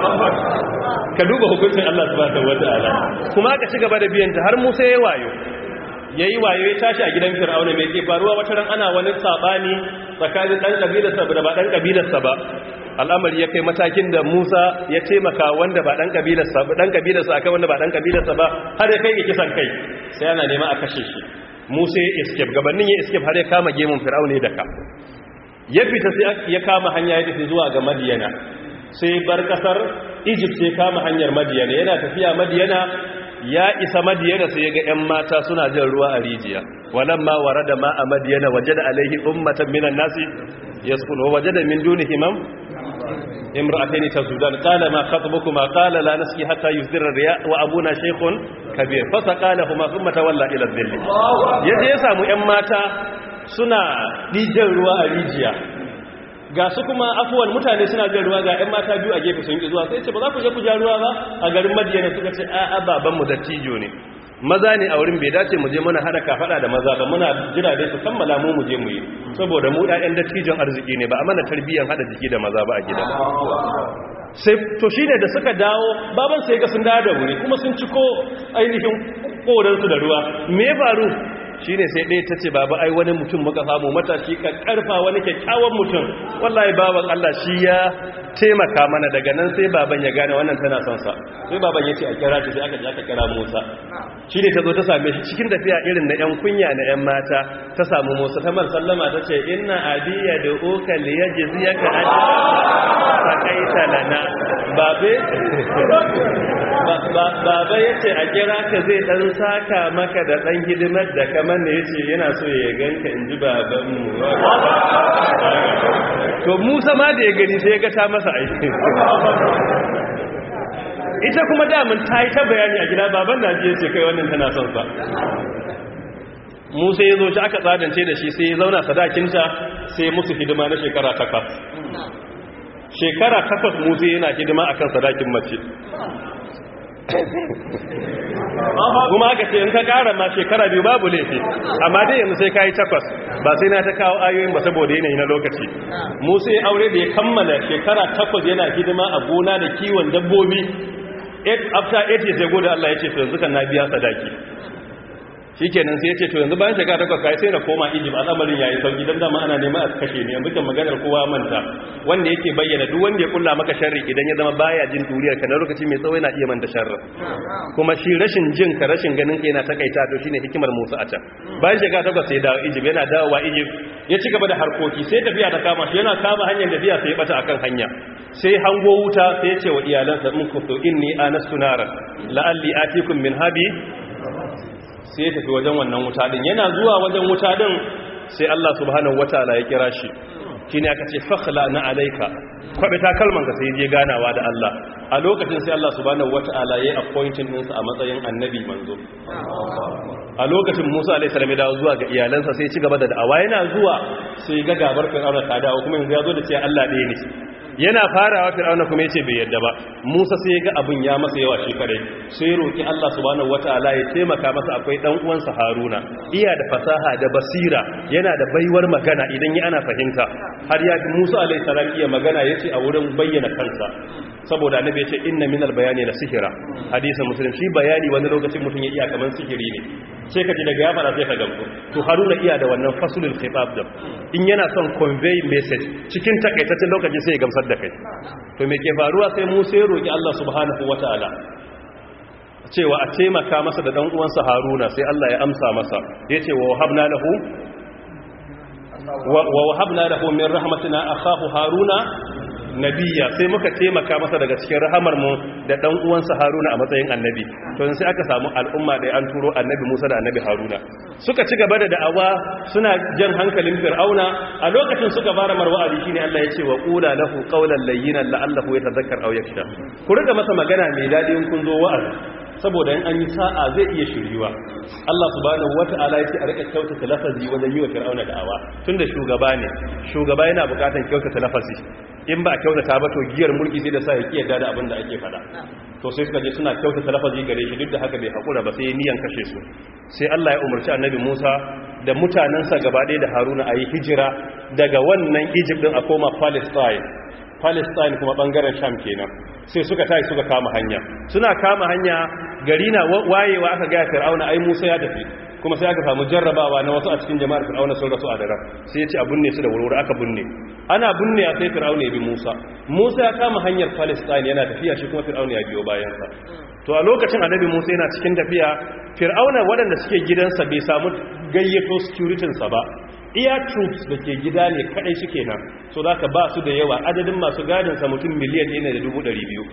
ka duba hukuncin Allah subhanahu wata'ala kuma aka ci gaba da biyanta har Musa ya wayo yayi wayo ya tashi a gidan Fir'auna mai ke faruwa wata ran ana wani sabani tsakanin dan kabilarsa da ba dan kabilarsa ba al'amari ya kai matakin da Musa ya taimaka wanda ba dan kabilarsa ba dan kabilarsa akai wanda ba dan kabilarsa ba har ya kai ga kisan kai sai ana nema a kashe shi Musa ya escape gabanin ya escape har ya kama gemun Fir'auna da ka ya fita sai ya kama hanya ya tafi zuwa ga madiyana sai bar kasar egypt sai kama hanyar madiyana yana tafiya madiyana ya isa madiyana sai ga 'yan mata suna jan ruwa a rijiya walamma warada ma a madiyana wajada alaihi ummatan minan nasi yasqulu wajada min dunihim imra'atayn tazudan qala ma khatbukuma qala la nasqi hatta yusdira riya wa abuna shaykhun kabir fasaqalahuma thumma tawalla ila dhilli yaje ya samu 'yan mata suna ɗijan ruwa a rijiya ga su kuma afuwan mutane suna jan ruwa ga 'yan mata biyu a gefe sun ƙi zuwa sai ce ba za ku je ku ja ruwa ba a garin madiyana suka ce a babanmu dattijo ne maza ne a wurin bai dace mu je muna hada kafada da maza ba muna jira dai su kammala mu mu je mu yi saboda mu ɗayan dattijon arziki ne ba a mana tarbiyyar hada jiki da maza ba a gida sai to shine da suka dawo baban sai ga sun dawo da wuri kuma sun ciko ainihin koransu da ruwa me ya faru shi ne sai ɗaya ta ce baba ai wani mutum muka samu matashi ka ƙarfa wani kyakkyawan mutum wallahi baban Allah shi ya taimaka mana daga nan sai baban ya gane wannan tana son sa sai baban ya ce a kira ta sai aka ji aka kira Musa shi ne ta zo ta same shi cikin tafiya irin na 'yan kunya na 'yan mata ta samu Musa ta man sallama ta ce inna adiya da uka li yajziyaka ajra sakaita lana babe baba yace a kira ka zai dan saka maka da dan hidimar da kamar ne yace yana so ya ganka inji baban mu to Musa ma da ya gani sai ya ga ta masa aiki ita kuma damun ta yi ta bayani a gida baban na ji yace kai wannan tana son sa Musa ya zo shi aka tsadance da shi sai ya zauna sadakinta sai musu hidima na shekara takwas shekara takwas musa yana hidima akan sadakin mace kuma aka ce in ka kara ma shekara biyu babu laifi amma dai yanzu sai ka yi takwas ba sai na ta kawo ayoyin ba saboda yanayi na lokaci musa ya aure da ya kammala shekara takwas yana hidima a gona da kiwon dabbobi after 8 years ya gode Allah ya ce to yanzu kan na biya sadaki shikenan sai ya ce to yanzu bayan shekara takwas kai sai na koma Egypt al'amarin yayi sauki dan dama ana neman a kashe ne yanzu kan maganar kowa manta wanda yake bayyana duk wanda ya kulla maka sharri idan ya zama baya jin duriyar ka na lokaci mai tsawo yana iya manta sharri kuma shi rashin jin ka rashin ganin ka yana takaita to shine hikimar Musa a can bayan shekara takwas sai ya dawo Egypt yana dawowa Egypt ya ci gaba da harkoki sai tafiya ta kama shi yana kama hanyar tafiya sai ya bata akan hanya sai hango wuta sai ya ce wa iyalansa mun kuntu inni anastu naran la'alli atikum min habi sai ya tafi wajen wannan wuta din yana zuwa wajen wuta din sai Allah subhanahu wataala ya kira shi shine aka ce fakhla na alayka kwabe ta kalman ka sai je ganawa da Allah a lokacin sai Allah subhanahu wataala ya appointing din sa a matsayin annabi manzo a lokacin Musa alaihi salam ya dawo zuwa ga iyalansa sai ya ci gaba da da'awa yana zuwa sai ga gabar Fir'auna ta dawo kuma yanzu ya zo da cewa Allah ɗaya ne yana farawa fir'auna kuma yace bai yadda ba Musa sai ya ga abin ya masa yawa shi kare sai ya roki Allah subhanahu wataala ya taimaka masa akwai dan uwansa Haruna iya da fasaha da basira yana da baiwar magana idan ya ana fahimta har ya Musa alaihi salam iya magana yace a wurin bayyana kansa saboda annabi yace inna minal bayani la sihira hadisin muslim shi bayani wani lokacin mutum ya iya kaman sihiri ne sai ka ji daga ya fara sai ka gamsu to Haruna iya da wannan fasulul khitab din in yana son convey message cikin takaitaccen lokaci sai ya gamsar da kai to me ke faruwa sai Musa ya roki Allah subhanahu wataala cewa a taimaka masa da dan uwansa Haruna sai Allah ya amsa masa yace wa wahabna lahu wa wahabna lahu min rahmatina akhahu Haruna nabiya sai muka taimaka masa daga cikin rahamar mu da dan uwansa Haruna a matsayin annabi to sai aka samu al'umma da an turo annabi Musa da annabi Haruna suka ci gaba da da'awa suna jan hankalin Fir'auna a lokacin suka fara marwa'azi shine Allah ya ce wa qula lahu qawlan layyinan la'allahu yatadhakkar aw yakhsha ku riga masa magana mai dadi in kun zo wa'azi saboda in an yi sa'a zai iya shiryuwa Allah subhanahu wata'ala ya ce a rika kyautata lafazi wajen yi wa Fir'auna da'awa tunda shugaba ne shugaba yana bukatan kyautata lafazi in ba a kyautata ba to giyar mulki sai da sa ya kiyarda da abin da ake fada to sai suka je suna kyautata lafazi gare shi duk da haka bai hakura ba sai niyan kashe su sai Allah ya umarci annabi Musa da mutanensa gaba ɗaya da Haruna a yi hijira daga wannan Egypt din a koma Palestine Palestine kuma bangaren Sham kenan sai suka tashi suka kama hanya suna kama hanya gari na wayewa aka ga Fir'auna ai Musa ya tafi kuma sai aka samu jarrabawa na wasu a cikin jama'ar Fir'auna sun rasu a daren sai ya ce a binne su da wurwuri aka binne ana binne sai Fir'auna ya bi Musa Musa ya kama hanyar Palestine yana tafiya shi kuma Fir'auna ya biyo bayan sa to a lokacin annabi Musa yana cikin tafiya Fir'auna waɗanda suke gidansa bai samu gayyato security sa ba iya troops da ke gida ne kadai suke nan so za ka ba su da yawa adadin masu gadinsa mutum miliyan ɗaya da dubu ɗari biyu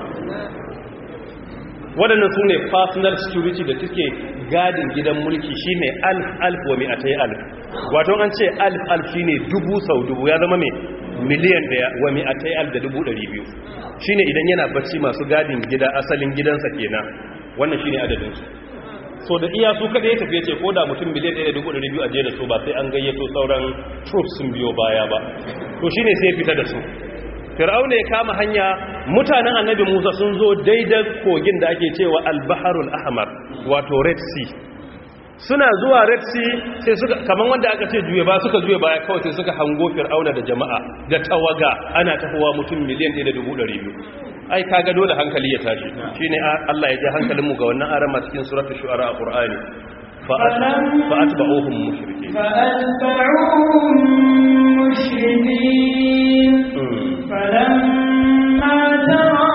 waɗannan su ne personal security da suke gadin gidan mulki shi ne alf alf wa mai a ta yi alf wato an ce alf alf shi ne dubu sau dubu ya zama mai miliyan ɗaya wa mai a ta yi alf da dubu ɗari biyu shi ne idan yana bacci masu gadin gida asalin gidansa kenan wannan shi ne adadinsu so da iya su kada ya tafiye ce ko da mutum miliyan 1.200 a je da su ba sai an gayyato sauran troops sun biyo baya ba to shine sai fita da su fir'auna ya kama hanya mutanen annabi musa sun zo daidai kogin da ake cewa al-baharul ahmar wato red sea suna zuwa red sea sai suka kaman wanda aka ce juye ba suka juye baya kawai sai suka hango fir'auna da jama'a da tawaga ana tafowa mutum miliyan 1.200 ai kaga dole hankali ya tashi shine Allah ya ji hankalin mu ga wannan arama cikin suratul shu'ara a Qur'ani fa atba'uhum mushrikin fa atba'uhum mushrikin falamma tara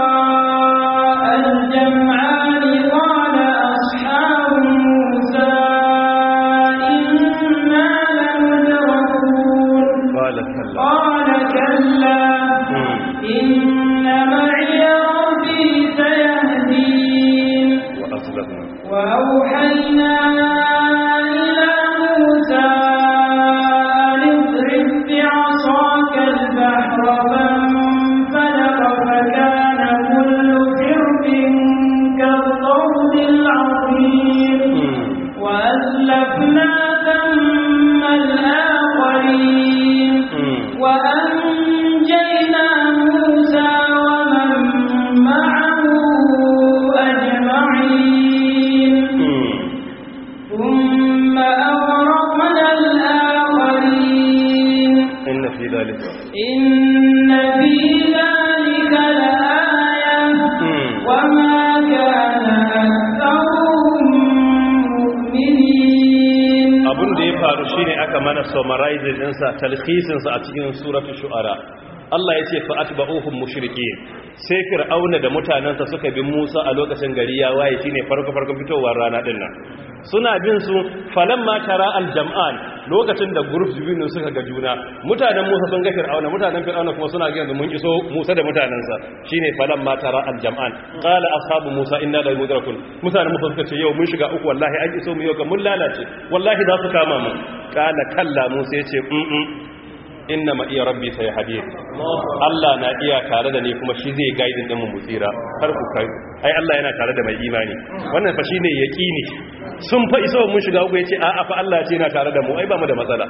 al-jam'an qala ashabu musa inna lamudrakun qala kalla qala kalla inna وأوحينا إلى موسى أن اضرب بعصاك البحر فانفلق فكان كل فرق كالطود العظيم وأزلفنا ثم الآخرين وأنجينا موسى ومن معه أجمعين ثم أغرقنا الآخرين إن في ذلك إن في ذلك لآية وما faru shine aka mana summarizing ɗinsa talhisinsa a cikin suratul shu'ara Allah ya ce fa'atba'uhum mushrikin sai fir'auna da mutanansa suka bi Musa a lokacin gari ya waye shine farko farkon fitowar rana din nan suna bin su falamma tara aljam'an lokacin da group biyu suka ga juna mutanen Musa sun ga fir'auna mutanen fir'auna kuma suna ga mun iso Musa da mutanansa shine falamma tara aljam'an qala ashabu Musa inna la mudrakun mutanen Musa suka ce yau mun shiga uku wallahi an iso mu yau ga mun lalace wallahi za su kama mu qala kalla Musa yace mm inna ma iya rabbi sai hadith Allah na iya tare da ni kuma shi zai gaidin din mu tsira har ku kai ai Allah yana tare da mai imani wannan fa shine yaqini sun fa iso mun shiga uku yace a'a fa Allah ce yana tare da mu ai ba mu da matsala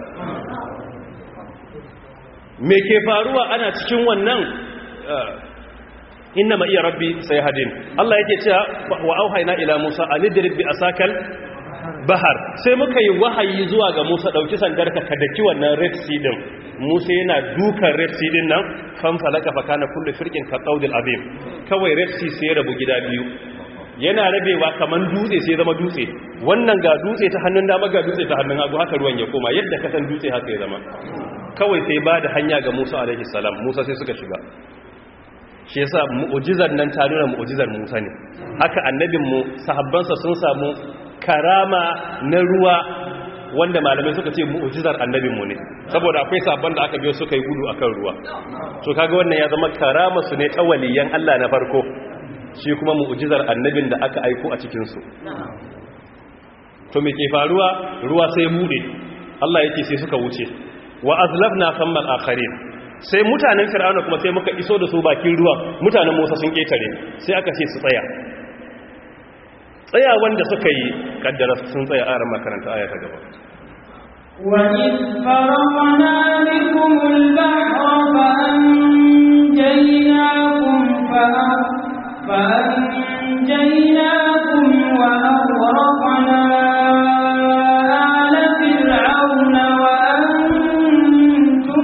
me ke faruwa ana cikin wannan inna ma iya rabbi sai hadin Allah yake cewa wa auhayna ila Musa anidrib bi asakal bahar sai muka yi wahayi zuwa ga Musa dauki sandarka ka daki wannan Red Sea din Musa yana dukan Red Sea din nan fan falaka fa kana kullu firqin ka qawdil azim kawai Red Sea sai rabu gida biyu yana rabewa kaman dutse sai zama dutse wannan ga dutse ta hannun dama ga dutse ta hannun hagu haka ruwan ya koma yadda ka san dutse haka ya zama kawai sai ba da hanya ga Musa alaihi salam Musa sai suka shiga shi yasa mu'jizar nan ta nuna mu'jizar Musa ne haka annabinmu sahabbansa sun samu karama na ruwa wanda malamai suka ce mu'jizar annabinmu ne saboda akwai sabon da aka biyo suka yi gudu akan ruwa to kaga wannan ya zama karama su ne ta waliyan Allah na farko shi kuma mu'jizar annabin da aka aiko a cikin su to me ke faruwa ruwa sai bude Allah yake sai suka wuce wa azlafna thammal akharin sai mutanen fir'auna kuma sai muka iso da su bakin ruwan mutanen Musa sun ketare sai aka ce su tsaya tsaya wanda suka yi kaddara sun tsaya a ran makaranta aya ta gaba وإذ فرقنا بكم البحر فأنجيناكم فأنجيناكم وأغرقنا آل فرعون وأنتم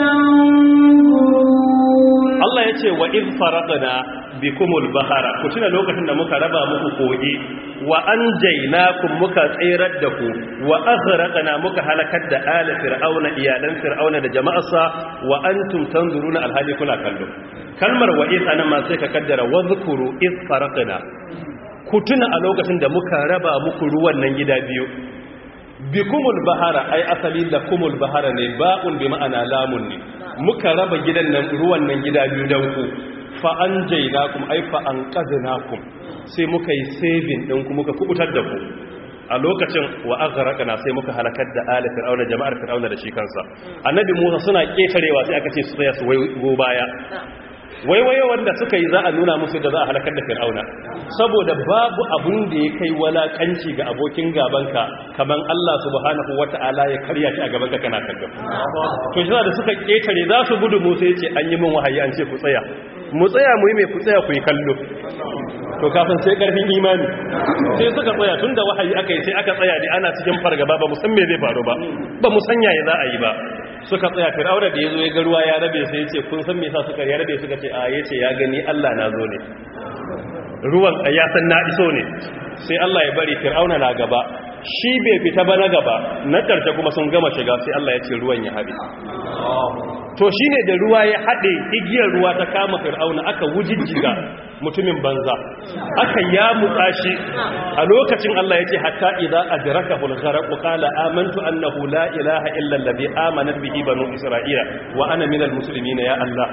تنظرون Allah ya ce wa iz faraqna bikumul bahara ku tuna lokacin da muka raba muku kogi wa anjaynakum muka tsirar da ku wa aghraqna muka halakar da ala fir'auna iyalan fir'auna da jama'arsa wa antum tanzuruna alhali kuna kallo kalmar wa iz anan ma sai ka kaddara wa zkuru iz faraqna ku tuna a lokacin da muka raba muku ruwan nan gida biyu bikumul bahara ai asali da kumul bahara ne ba'un bi ma'ana lamun ne muka raba gidan nan ruwan nan gida biyu dan ku fa anjaynakum ai fa anqadnakum sai muka yi saving din ku muka kubutar da ku a lokacin wa aghraqna sai muka halakar da ala fir'auna jama'ar fir'auna da shi kansa annabi Musa suna ketarewa sai aka ce su tsaya su go baya waiwaye wanda suka yi za a nuna musu da za a halakar da fir'auna saboda babu abun da ya kai walakanci ga abokin gabanka kaman Allah subhanahu wata'ala ya karya shi a gabanka kana kallon to shi da suka ketare za su gudu musu yace an yi min wahayi an ce ku tsaya mu tsaya mu yi mai ku tsaya ku yi kallo to kafin sai karfin imani sai suka tsaya tunda wahayi aka yi sai aka tsaya ne ana cikin fargaba ba mu san me zai faru ba ba mu sanya ya za a yi ba suka tsaya fir'auna da yazo ya ga ruwa ya rabe sai yace kun san me yasa suka ya rabe suka ce a yace ya gani Allah na zo ne ruwan ya san na iso ne sai Allah ya bari fir'auna na gaba shi bai fita ba na gaba na karshe kuma sun gama shiga sai Allah ya ce ruwan ya haɗe to shine da ruwa ya haɗe igiyar ruwa ta kama fir'auna aka wujijjiga mutumin banza aka ya mutsa shi a lokacin Allah yace hatta idza adrakahu al-gharq qala amantu annahu la ilaha illa alladhi amanat bihi banu isra'ila wa ana minal muslimin ya Allah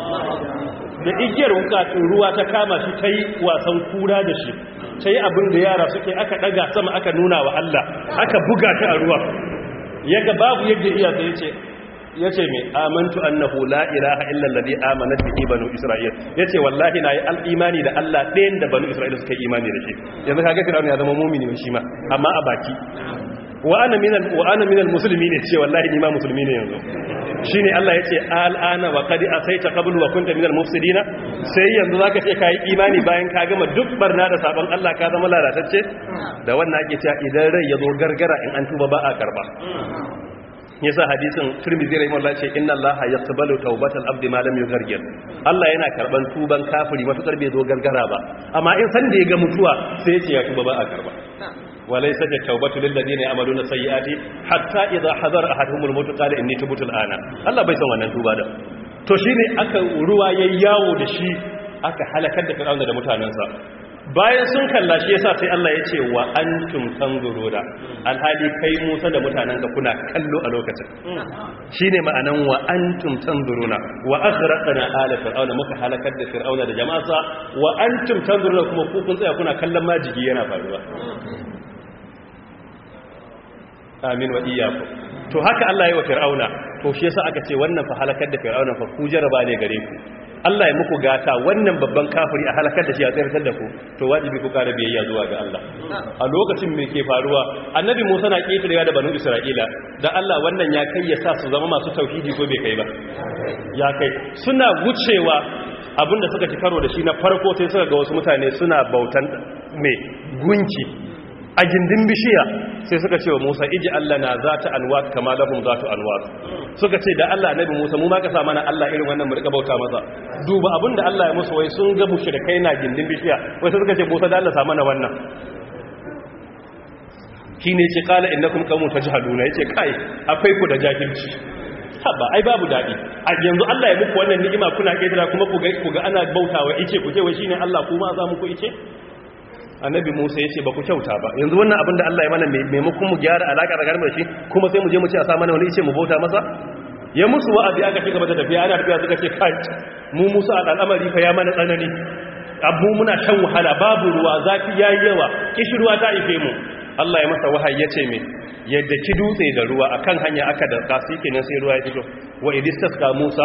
da igiyar wukatun ruwa ta kama shi tayi wasan kura da shi tayi abin da yara suke aka daga sama aka nuna wa Allah aka buga ta a ruwa yaga babu yadda iya sai yace ya ce mai amantu annahu la ilaha illa alladhi amanat bihi banu isra'il yace wallahi na yi al'imani da Allah ɗayan da banu isra'il suka yi imani da shi yanzu kaga fir'auna ya zama mu'mini ne shi ma amma a baki wa ana minal wa ana minal muslimin ce wallahi ni ma musulmi ne yanzu shine Allah yace al'ana wa qad asaita qablu wa kunta minal mufsidin sai yanzu zaka ce kai imani bayan ka gama duk barna da sabon Allah ka zama lalatacce da wannan ake cewa idan rai ya zo gargara in an tuba ba a karba yasa hadisin Tirmidhi rahimahullah ce inna Allaha yaqbalu tawbatal abdi ma lam yughargir Allah yana karban tuban kafiri matukar bai zo gargara ba amma in san da ya ga mutuwa sai ya ce ya tuba ba a karba walaysa at-taubatu lil ladina ya'maluna sayyi'ati hatta idha hadara ahaduhumul maut qala inni tubtu al-ana Allah bai san wannan tuba da to shine aka ruwa yayyawo da shi aka halakar da fir'auna da mutanansa bayan sun kalla shi yasa sai Allah ya ce wa antum tanzuruna alhali kai Musa da mutanenka kuna kallo a lokacin shine ma'anan wa antum tanzuruna wa aghraqna ala fir'auna muka halakar da fir'auna da jama'arsa wa antum tanzuruna kuma ku kun tsaya kuna kallon majigi yana faruwa amin wa iyyakum to haka Allah ya wa fir'auna to shi yasa aka ce wannan fa halakar da fir'auna fa ku jaraba ne gare ku Allah ya muku gata wannan babban kafiri a halakar da shi a tsirtar da ku to wajibi ku kara biyayya zuwa ga Allah a lokacin me ke faruwa annabi Musa na ketirewa da banu Isra'ila da Allah wannan ya kai ya sa su zama masu tauhidi ko bai kai ba ya kai suna wucewa abinda suka ci karo da shi na farko sai suka ga wasu mutane suna bautan mai gunki a gindin bishiya sai suka ce wa Musa iji Allah na za ta anwat kama lahum za ta anwat suka ce da Allah nabi Musa mu ma ka sa mana Allah irin wannan mu rika bauta masa duba abinda Allah ya musu wai sun ga mushrikai na gindin bishiya wai sai suka ce Musa da Allah sa mana wannan shine ce qala innakum qaumun tajhaluna yace kai akwai ku da jahilci haba ai babu dadi a yanzu Allah ya muku wannan ni'ima kuna kaidara kuma ku ga ku ga ana bautawa ice ku ce wai shine Allah kuma za mu ku ice annabi Musa ya ce ba ku kyauta ba yanzu wannan abin da Allah ya mana maimakon mu gyara alaƙa da garmar shi kuma sai mu je mu ce a sa mana wani ice mu bauta masa ya musu wa'azi aka ci gaba da tafiya ana tafiya suka ce kai mu Musa a al'amari fa ya mana tsanani abu muna shan wahala babu ruwa zafi yayi yawa kishirwa ta ife mu Allah ya masa wahayi ya ce me yadda ki dutse da ruwa akan hanya aka da kasi kenan sai ruwa ya fito wa idistasqa Musa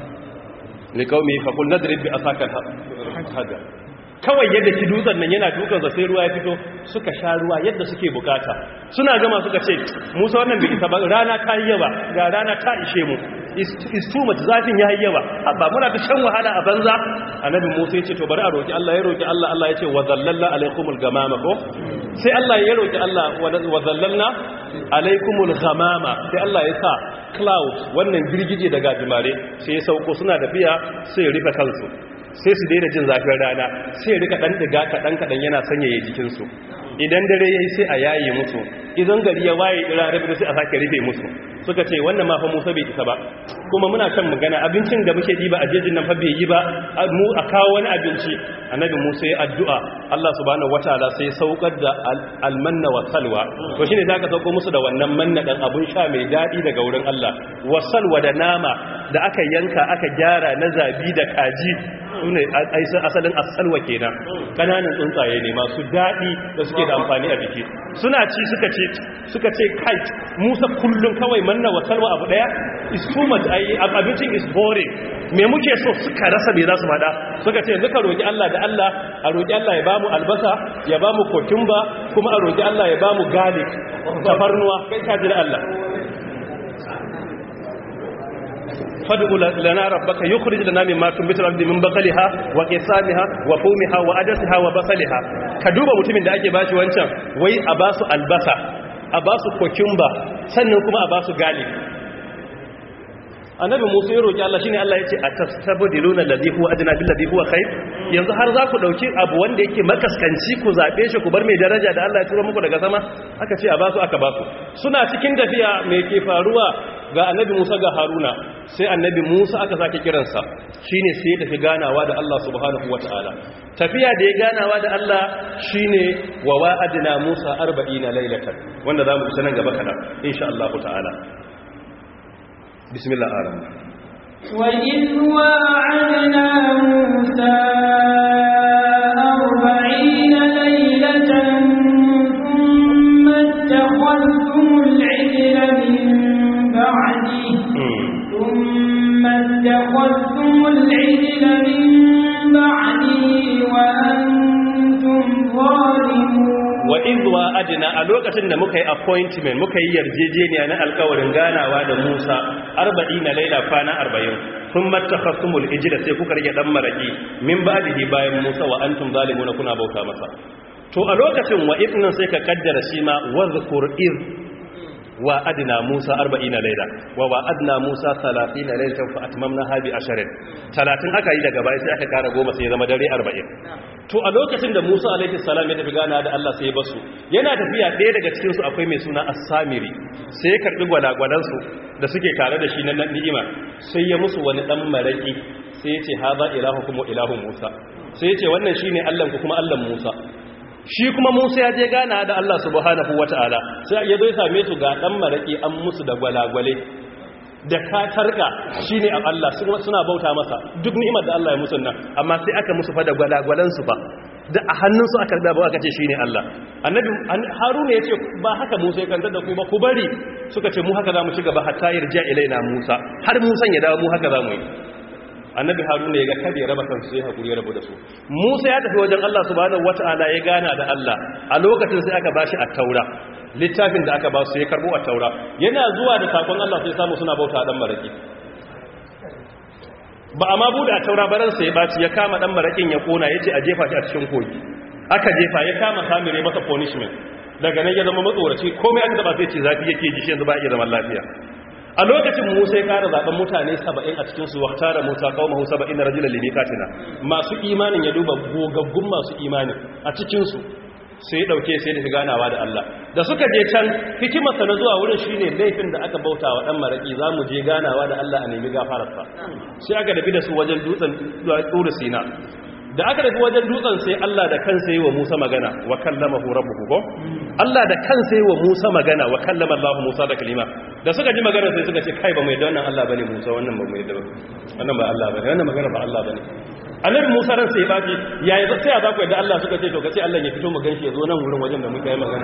liqaumi faqul nadrib bi asaka hada kawai yadda ki dutsen nan yana dukansa sai ruwa ya fito suka sha ruwa yadda suke bukata suna gama suka ce musa wannan bai isa ba rana ta yi yawa ga rana ta ishe mu is too much zafin ya yi yawa ba muna ta shan wahala a banza annabi musa ya ce to bari a roki Allah ya roki Allah Allah ya ce wa zallalna alaikumul gamama ko sai Allah ya roki Allah wa zallalna alaikumul gamama sai Allah ya sa cloud wannan girgije daga jimare sai ya sauko suna tafiya sai ya rufe kansu sai su daina jin zafin rana sai rika dan diga kadan kadan yana sanyaye jikinsu idan dare yayi sai a yaye musu idan gari ya waye ira rabi sai a sake rufe musu suka ce wannan ma fa Musa bai isa ba kuma muna kan magana abincin da muke diba a jejin nan fa bai yi ba mu a kawo wani abinci annabi Musa ya addu'a Allah subhanahu wataala sai ya saukar da almanna wa salwa to shine zaka sauko musu da wannan manna dan abun sha mai dadi daga wurin Allah wa salwa da nama da aka yanka aka gyara na zabi da kaji sune asalin asalwa kenan kananan tsuntsaye ne masu dadi da suke da amfani a jiki suna ci suka ce suka ce kai Musa kullun kawai manna wa salwa abu daya is too much ai abincin is boring me muke so suka rasa me za su fada suka ce yanzu ka roki Allah da Allah a roki Allah ya bamu albasa ya bamu kokumba kuma a roki Allah ya bamu garlic tafarnuwa kai ka ji da Allah fad'u lana rabbaka yukhrij lana mimma tunbitu al-ardi min baqliha wa qisamiha wa fumiha wa adasiha wa basaliha ka duba mutumin da ake bashi wancan wai a basu albasa a basu kokumba sannan kuma a basu garlic annabi musa ya roki Allah shine Allah yace atastabdiluna alladhi huwa adna bil ladhi huwa khair yanzu har za ku dauki abu wanda yake makaskanci ku zabe shi ku bar mai daraja da Allah ya tura muku daga sama aka ce a basu aka basu suna cikin tafiya me ke faruwa ga annabi Musa ga Haruna sai annabi Musa aka sake kiransa shine sai ya tafi ganawa da Allah subhanahu wataala tafiya da ya ganawa da Allah shine wa wa'adna Musa 40 laylatan wanda zamu isa nan gaba kada insha Allah ta'ala بسم الله الرحمن وإذ واعدنا موسى أربعين ليلة ثم اتخذتم العجل من بعده ثم اتخذتم العجل من بعده وأنتم ظالمون wa izwa adina a lokacin da muka yi appointment muka yi yarjejeniya na alkawarin ganawa da Musa 40 laila kwana 40 sun mattakhasumul ijra sai kuka rage dan maraki min ba'dihi bayan Musa wa antum zalimuna kuna bauta masa to a lokacin wa ibnan sai ka kaddara shi ma wazkur iz wa adna Musa 40 laila wa wa adna Musa 30 lailatan fa atmamna bi asharin 30 aka yi daga baya sai aka kara goma sai ya zama dare 40 to a lokacin da Musa alaihi salam ya tafi gana da Allah sai ya basu yana tafiya ɗaya daga cikin su akwai mai suna As-Samiri sai ya karbi gwalagwalan su da suke tare da shi na ni'ima sai ya musu wani dan maraki sai ya ce haza ilahukum wa ilahu Musa sai ya ce wannan shine Allah ku kuma Allah Musa shi kuma Musa ya je gana da Allah subhanahu wataala sai ya zo ya same su ga dan maraki an musu da gwalagwale da katarka shine a Allah suna bauta masa duk ni'imar da Allah ya musu nan amma sai aka musu fa da gwalagwalan su ba da a hannunsu aka da ba aka ce shine Allah annabi haruna yace ba haka Musa ya kantar da ku ba ku bari suka ce mu haka zamu ci gaba hatta yarja ilaina Musa har Musa ya dawo mu haka zamu yi annabi haruna ya ga kada ya raba kansu sai hakuri ya rabu da su Musa ya tafi wajen Allah subhanahu wataala ya gana da Allah a lokacin sai aka bashi at-taura littafin da aka ba su ya karbo at-taura yana zuwa da sakon Allah sai samu suna bauta dan maraki ba a ma bude a taura baransa ya baci ya kama dan marakin ya kona ya ce a jefa shi a cikin kogi aka jefa ya kama samire masa punishment daga nan ya zama matsoraci komai aka taba sai ce zafi yake ji shi yanzu ba iya zaman lafiya a lokacin musa ya kara zaben mutane 70 a cikin su wata da musa kawo mahu 70 na rajulan limikatina masu imanin ya duba gogaggun masu imanin a cikin su sai dauke sai da ganawa da Allah da suka je can hikimarsa na zuwa wurin shine laifin da aka bauta wa dan maraki zamu je ganawa da Allah a nemi gafararsa sai aka dafi da su wajen dutsen Tur Sina da aka dafi wajen dutsen sai Allah da kansa yi wa Musa magana wa kallamahu rabbuhu ko Allah da kansa yi wa Musa magana wa kallama Allah Musa da kalima da suka ji magana sai suka ce kai ba mai da wannan Allah bane Musa wannan ba mai da wannan ba Allah bane wannan magana ba Allah bane annabi musa ran sai baki yayi sai za ku yadda Allah suka ce to kace Allah ya fito mu ganshi ya zo nan wurin wajen da muka yi magana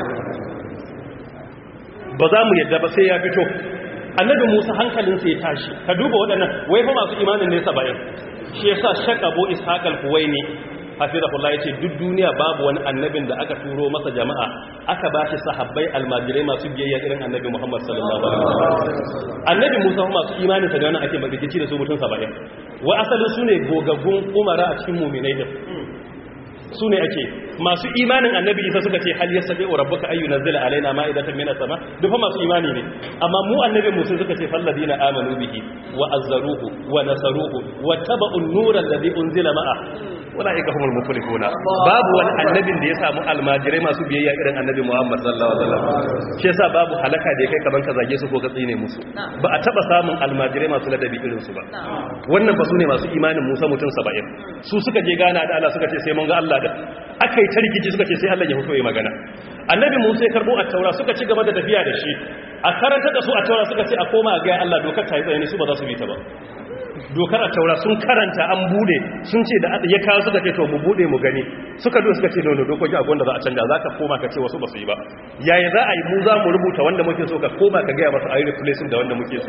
ba za mu yadda ba sai ya fito annabi musa hankalin sai ya tashi ka duba waɗannan wai fa masu imanin ne 70 shi yasa shakabo ishaq al-huwaini hafizahullah yace duk duniya babu wani annabin da aka turo masa jama'a aka bashi sahabbai almajirai masu biyayya irin annabi Muhammad sallallahu alaihi wasallam annabi Musa masu imanin sa da wannan ake magidici da su mutum 70 wa asalin sune gogaggun umara a cikin mu'minai din sune ake masu imanin annabi Isa suka ce hal yasabi rabbuka ayyu nazila alaina ma'idatan minas sama duk fa masu imani ne amma mu annabi Musa suka ce falladina amanu bihi wa azzaruhu wa nasaruhu wa tabu an-nura alladhi unzila ma'a ulaika humul muflihuna babu wani annabin da ya samu almajirai masu biyayya irin annabi Muhammad sallallahu alaihi wasallam shi yasa babu halaka da kai kaman ka zage su ko ka tsine musu ba a taba samun almajirai masu ladabi irin su ba wannan ba su ne masu imanin Musa mutum 70 su suka je gana da Allah suka ce sai mun ga Allah da aka yi tarkici suka ce sai Allah ya fito ya magana annabi Musa ya karbo at-taura suka ci gaba da tafiya da shi a karanta da su at-taura suka ce a koma ga Allah dokar ta yi tsaye su ba za su bi ta ba dokar a taura sun karanta an bude sun ce da ya kawo suka ce to mu bude mu gani suka do suka ce nono dokoki akwai wanda za a canja za ka koma ka ce wasu ba su yi ba yaya za a yi mu za mu rubuta wanda muke so ka koma ka gaya masu a yi replacing da wanda muke so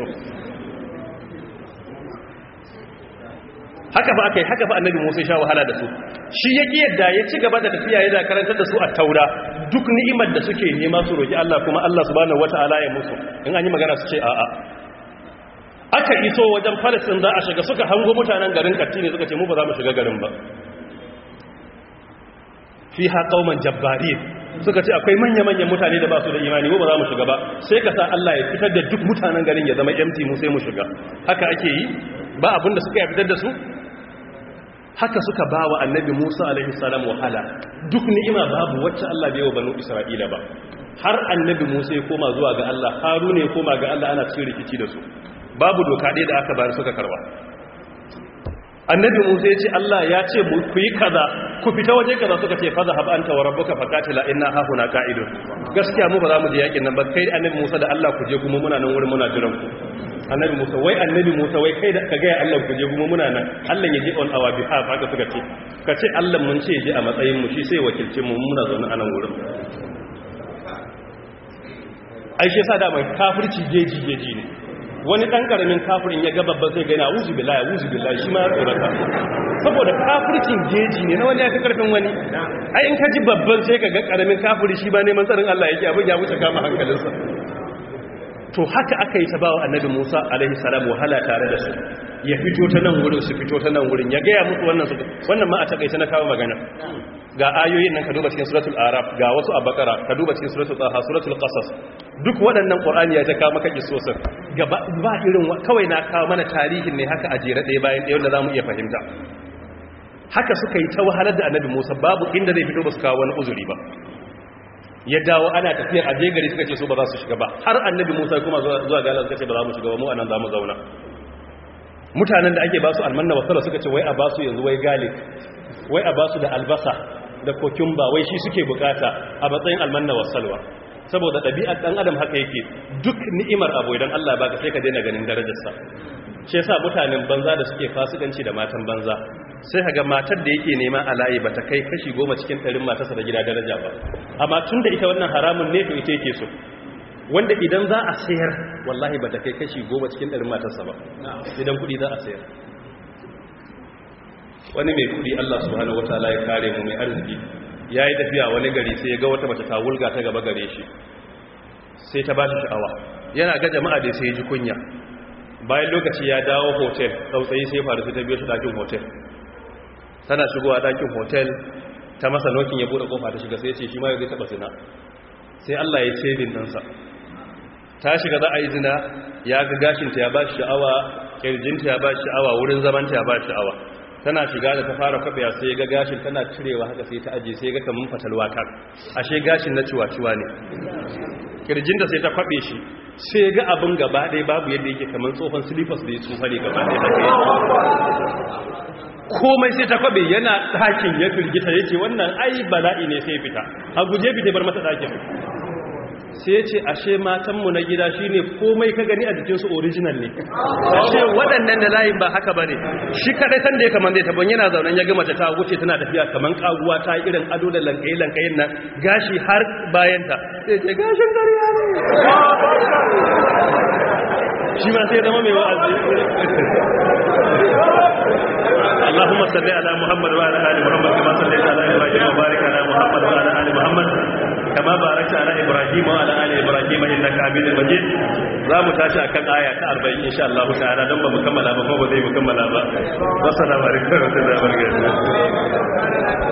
haka ba aka yi haka ba annabi musa sha wahala da su shi ya ƙi yadda ya ci gaba da tafiya yana karantar da su a taura duk ni'imar da suke nema su roƙi allah kuma allah subhanahu wata'ala ya musu in an yi magana su ce a'a aka iso wajen falistin za a shiga suka hango mutanen garin katti ne suka ce mu ba za mu shiga garin ba fi haƙauman jabbari suka ce akwai manya-manyan mutane da ba su da imani mu ba za mu shiga ba sai ka sa Allah ya fitar da duk mutanen garin ya zama empty mu sai mu shiga haka ake yi ba abin da suka ya fitar da su haka suka ba wa annabi musa alaihi salam wahala duk ni'ima babu wacce Allah bai wa banu isra'ila ba har annabi musa ya koma zuwa ga Allah haruna ya koma ga Allah ana cikin rikici da su babu doka ɗaya da aka bayar suka karba annabi musa ya ce Allah ya ce ku yi kaza ku fita waje kaza suka ce faza hab anta wa rabbuka faqatila inna ha huna qa'idun gaskiya mu ba za mu je yakin nan ba kai annabi musa da Allah ku je kuma muna nan wurin muna jiran ku annabi musa wai annabi musa wai kai da ka ga Allah ku je kuma muna nan Allah ya je on our behalf haka suka ce ka ce Allah mun ce je a matsayin mu shi sai wakilce mu muna zaune a nan wurin ai shi yasa da mai kafirci jeji jeji ne wani ɗan ƙaramin kafirin ya gaba ba zai gani a wuzu billahi wuzu billahi shi ma ya tsorata saboda kafircin jeji ne na wani ya fi ƙarfin wani ai in ka ji babban sai ka ga ƙaramin kafiri shi ba neman tsarin Allah yake abin ya wuce kama hankalinsa to haka aka yi ta bawa annabi Musa alaihi salam wahala tare da su ya fito ta nan wurin su fito ta nan wurin ya gaya musu wannan su wannan ma a takaice na kawo magana ga ayoyin nan ka duba cikin suratul araf ga wasu a bakara ka duba cikin suratul taha suratul qasas duk waɗannan ƙur'ani ya ta kawo maka kisosin gaba ba irin kawai na kawo mana tarihin ne haka a jere ɗaya bayan ɗaya wanda za mu iya fahimta haka suka yi ta wahalar da annabi musa babu inda zai fito ba su kawo wani uzuri ba ya dawo ana tafiyar a je gari suka ce su ba za su shiga ba har annabi musa kuma zuwa gala suka ce ba za mu shiga ba mu anan za mu zauna mutanen da ake ba su almanna wasala suka ce wai a ba su yanzu wai galik wai a ba su da albasa da kokumba wai shi suke bukata a matsayin almanna wasalwa saboda ɗabi'ar ɗan adam haka yake duk ni'imar abu idan Allah ya baka sai ka daina ganin darajarsa shi yasa mutanen banza da suke fasikanci da matan banza sai kaga matar da yake nema a layi bata kai kashi goma cikin ɗarin matarsa da gida daraja ba amma tun da ita wannan haramun ne to ita yake so wanda idan za a sayar wallahi bata kai kashi goma cikin ɗarin matarsa ba idan kuɗi za a sayar wani mai kuɗi Allah subhanahu wataala ya kare mu mai arziki ya yi tafiya wani gari sai ya ga wata mace ta wulga ta gaba gare shi sai ta ba shi sha'awa yana ga jama'a da sai ya ji kunya bayan lokaci ya dawo hotel tsautsayi sai faru sai ta biyo shi ɗakin hotel tana shigowa ɗakin hotel ta masa nokin ya buɗe kofa ta shiga sai ya ce shi ma ya zai taɓa zina sai Allah ya ce din ɗansa ta shiga za a yi zina ya ga gashinta ya ba shi sha'awa ƙirjinta ya ba shi sha'awa wurin zamanta ya ba shi sha'awa tana shiga da ta fara kwafiya sai ga gashin tana cirewa haka sai ta aje sai ga kamun fatalwa kan ashe gashin na ciwa-ciwa ne kirjinta sai ta kwabe shi sai ga abin gaba ɗaya babu yadda yake kamar tsohon silifas da ya tsufa ne gaba ɗaya komai sai ta kwabe yana ɗakin ya firgita ya ce wannan ai bala'i ne sai fita a guje fita bar mata ɗakin sai ya ce ashe matanmu na gida shi ne komai ka gani a jikinsu original ne ashe waɗannan da layin ba haka ba ne shi kaɗai sanda ya kamar zai tabon yana zaunen ya gama ta wuce tana tafiya kamar ƙaguwa ta irin ado da lankayi-lankayin nan gashi har bayanta sai ce gashin gariya ne shi ma sai zama mai wa'azi اللهم صل على محمد وعلى ال محمد كما صليت على ابراهيم وبارك على محمد وعلى ال محمد كما باركت على ابراهيم وعلى ال ابراهيم انك حميد مجيد zamu tashi akan aya ta 40 insha Allah ta'ala dan ba mu kammala ba ko ba zai mu kammala ba assalamu alaikum wa rahmatullahi wa barakatuh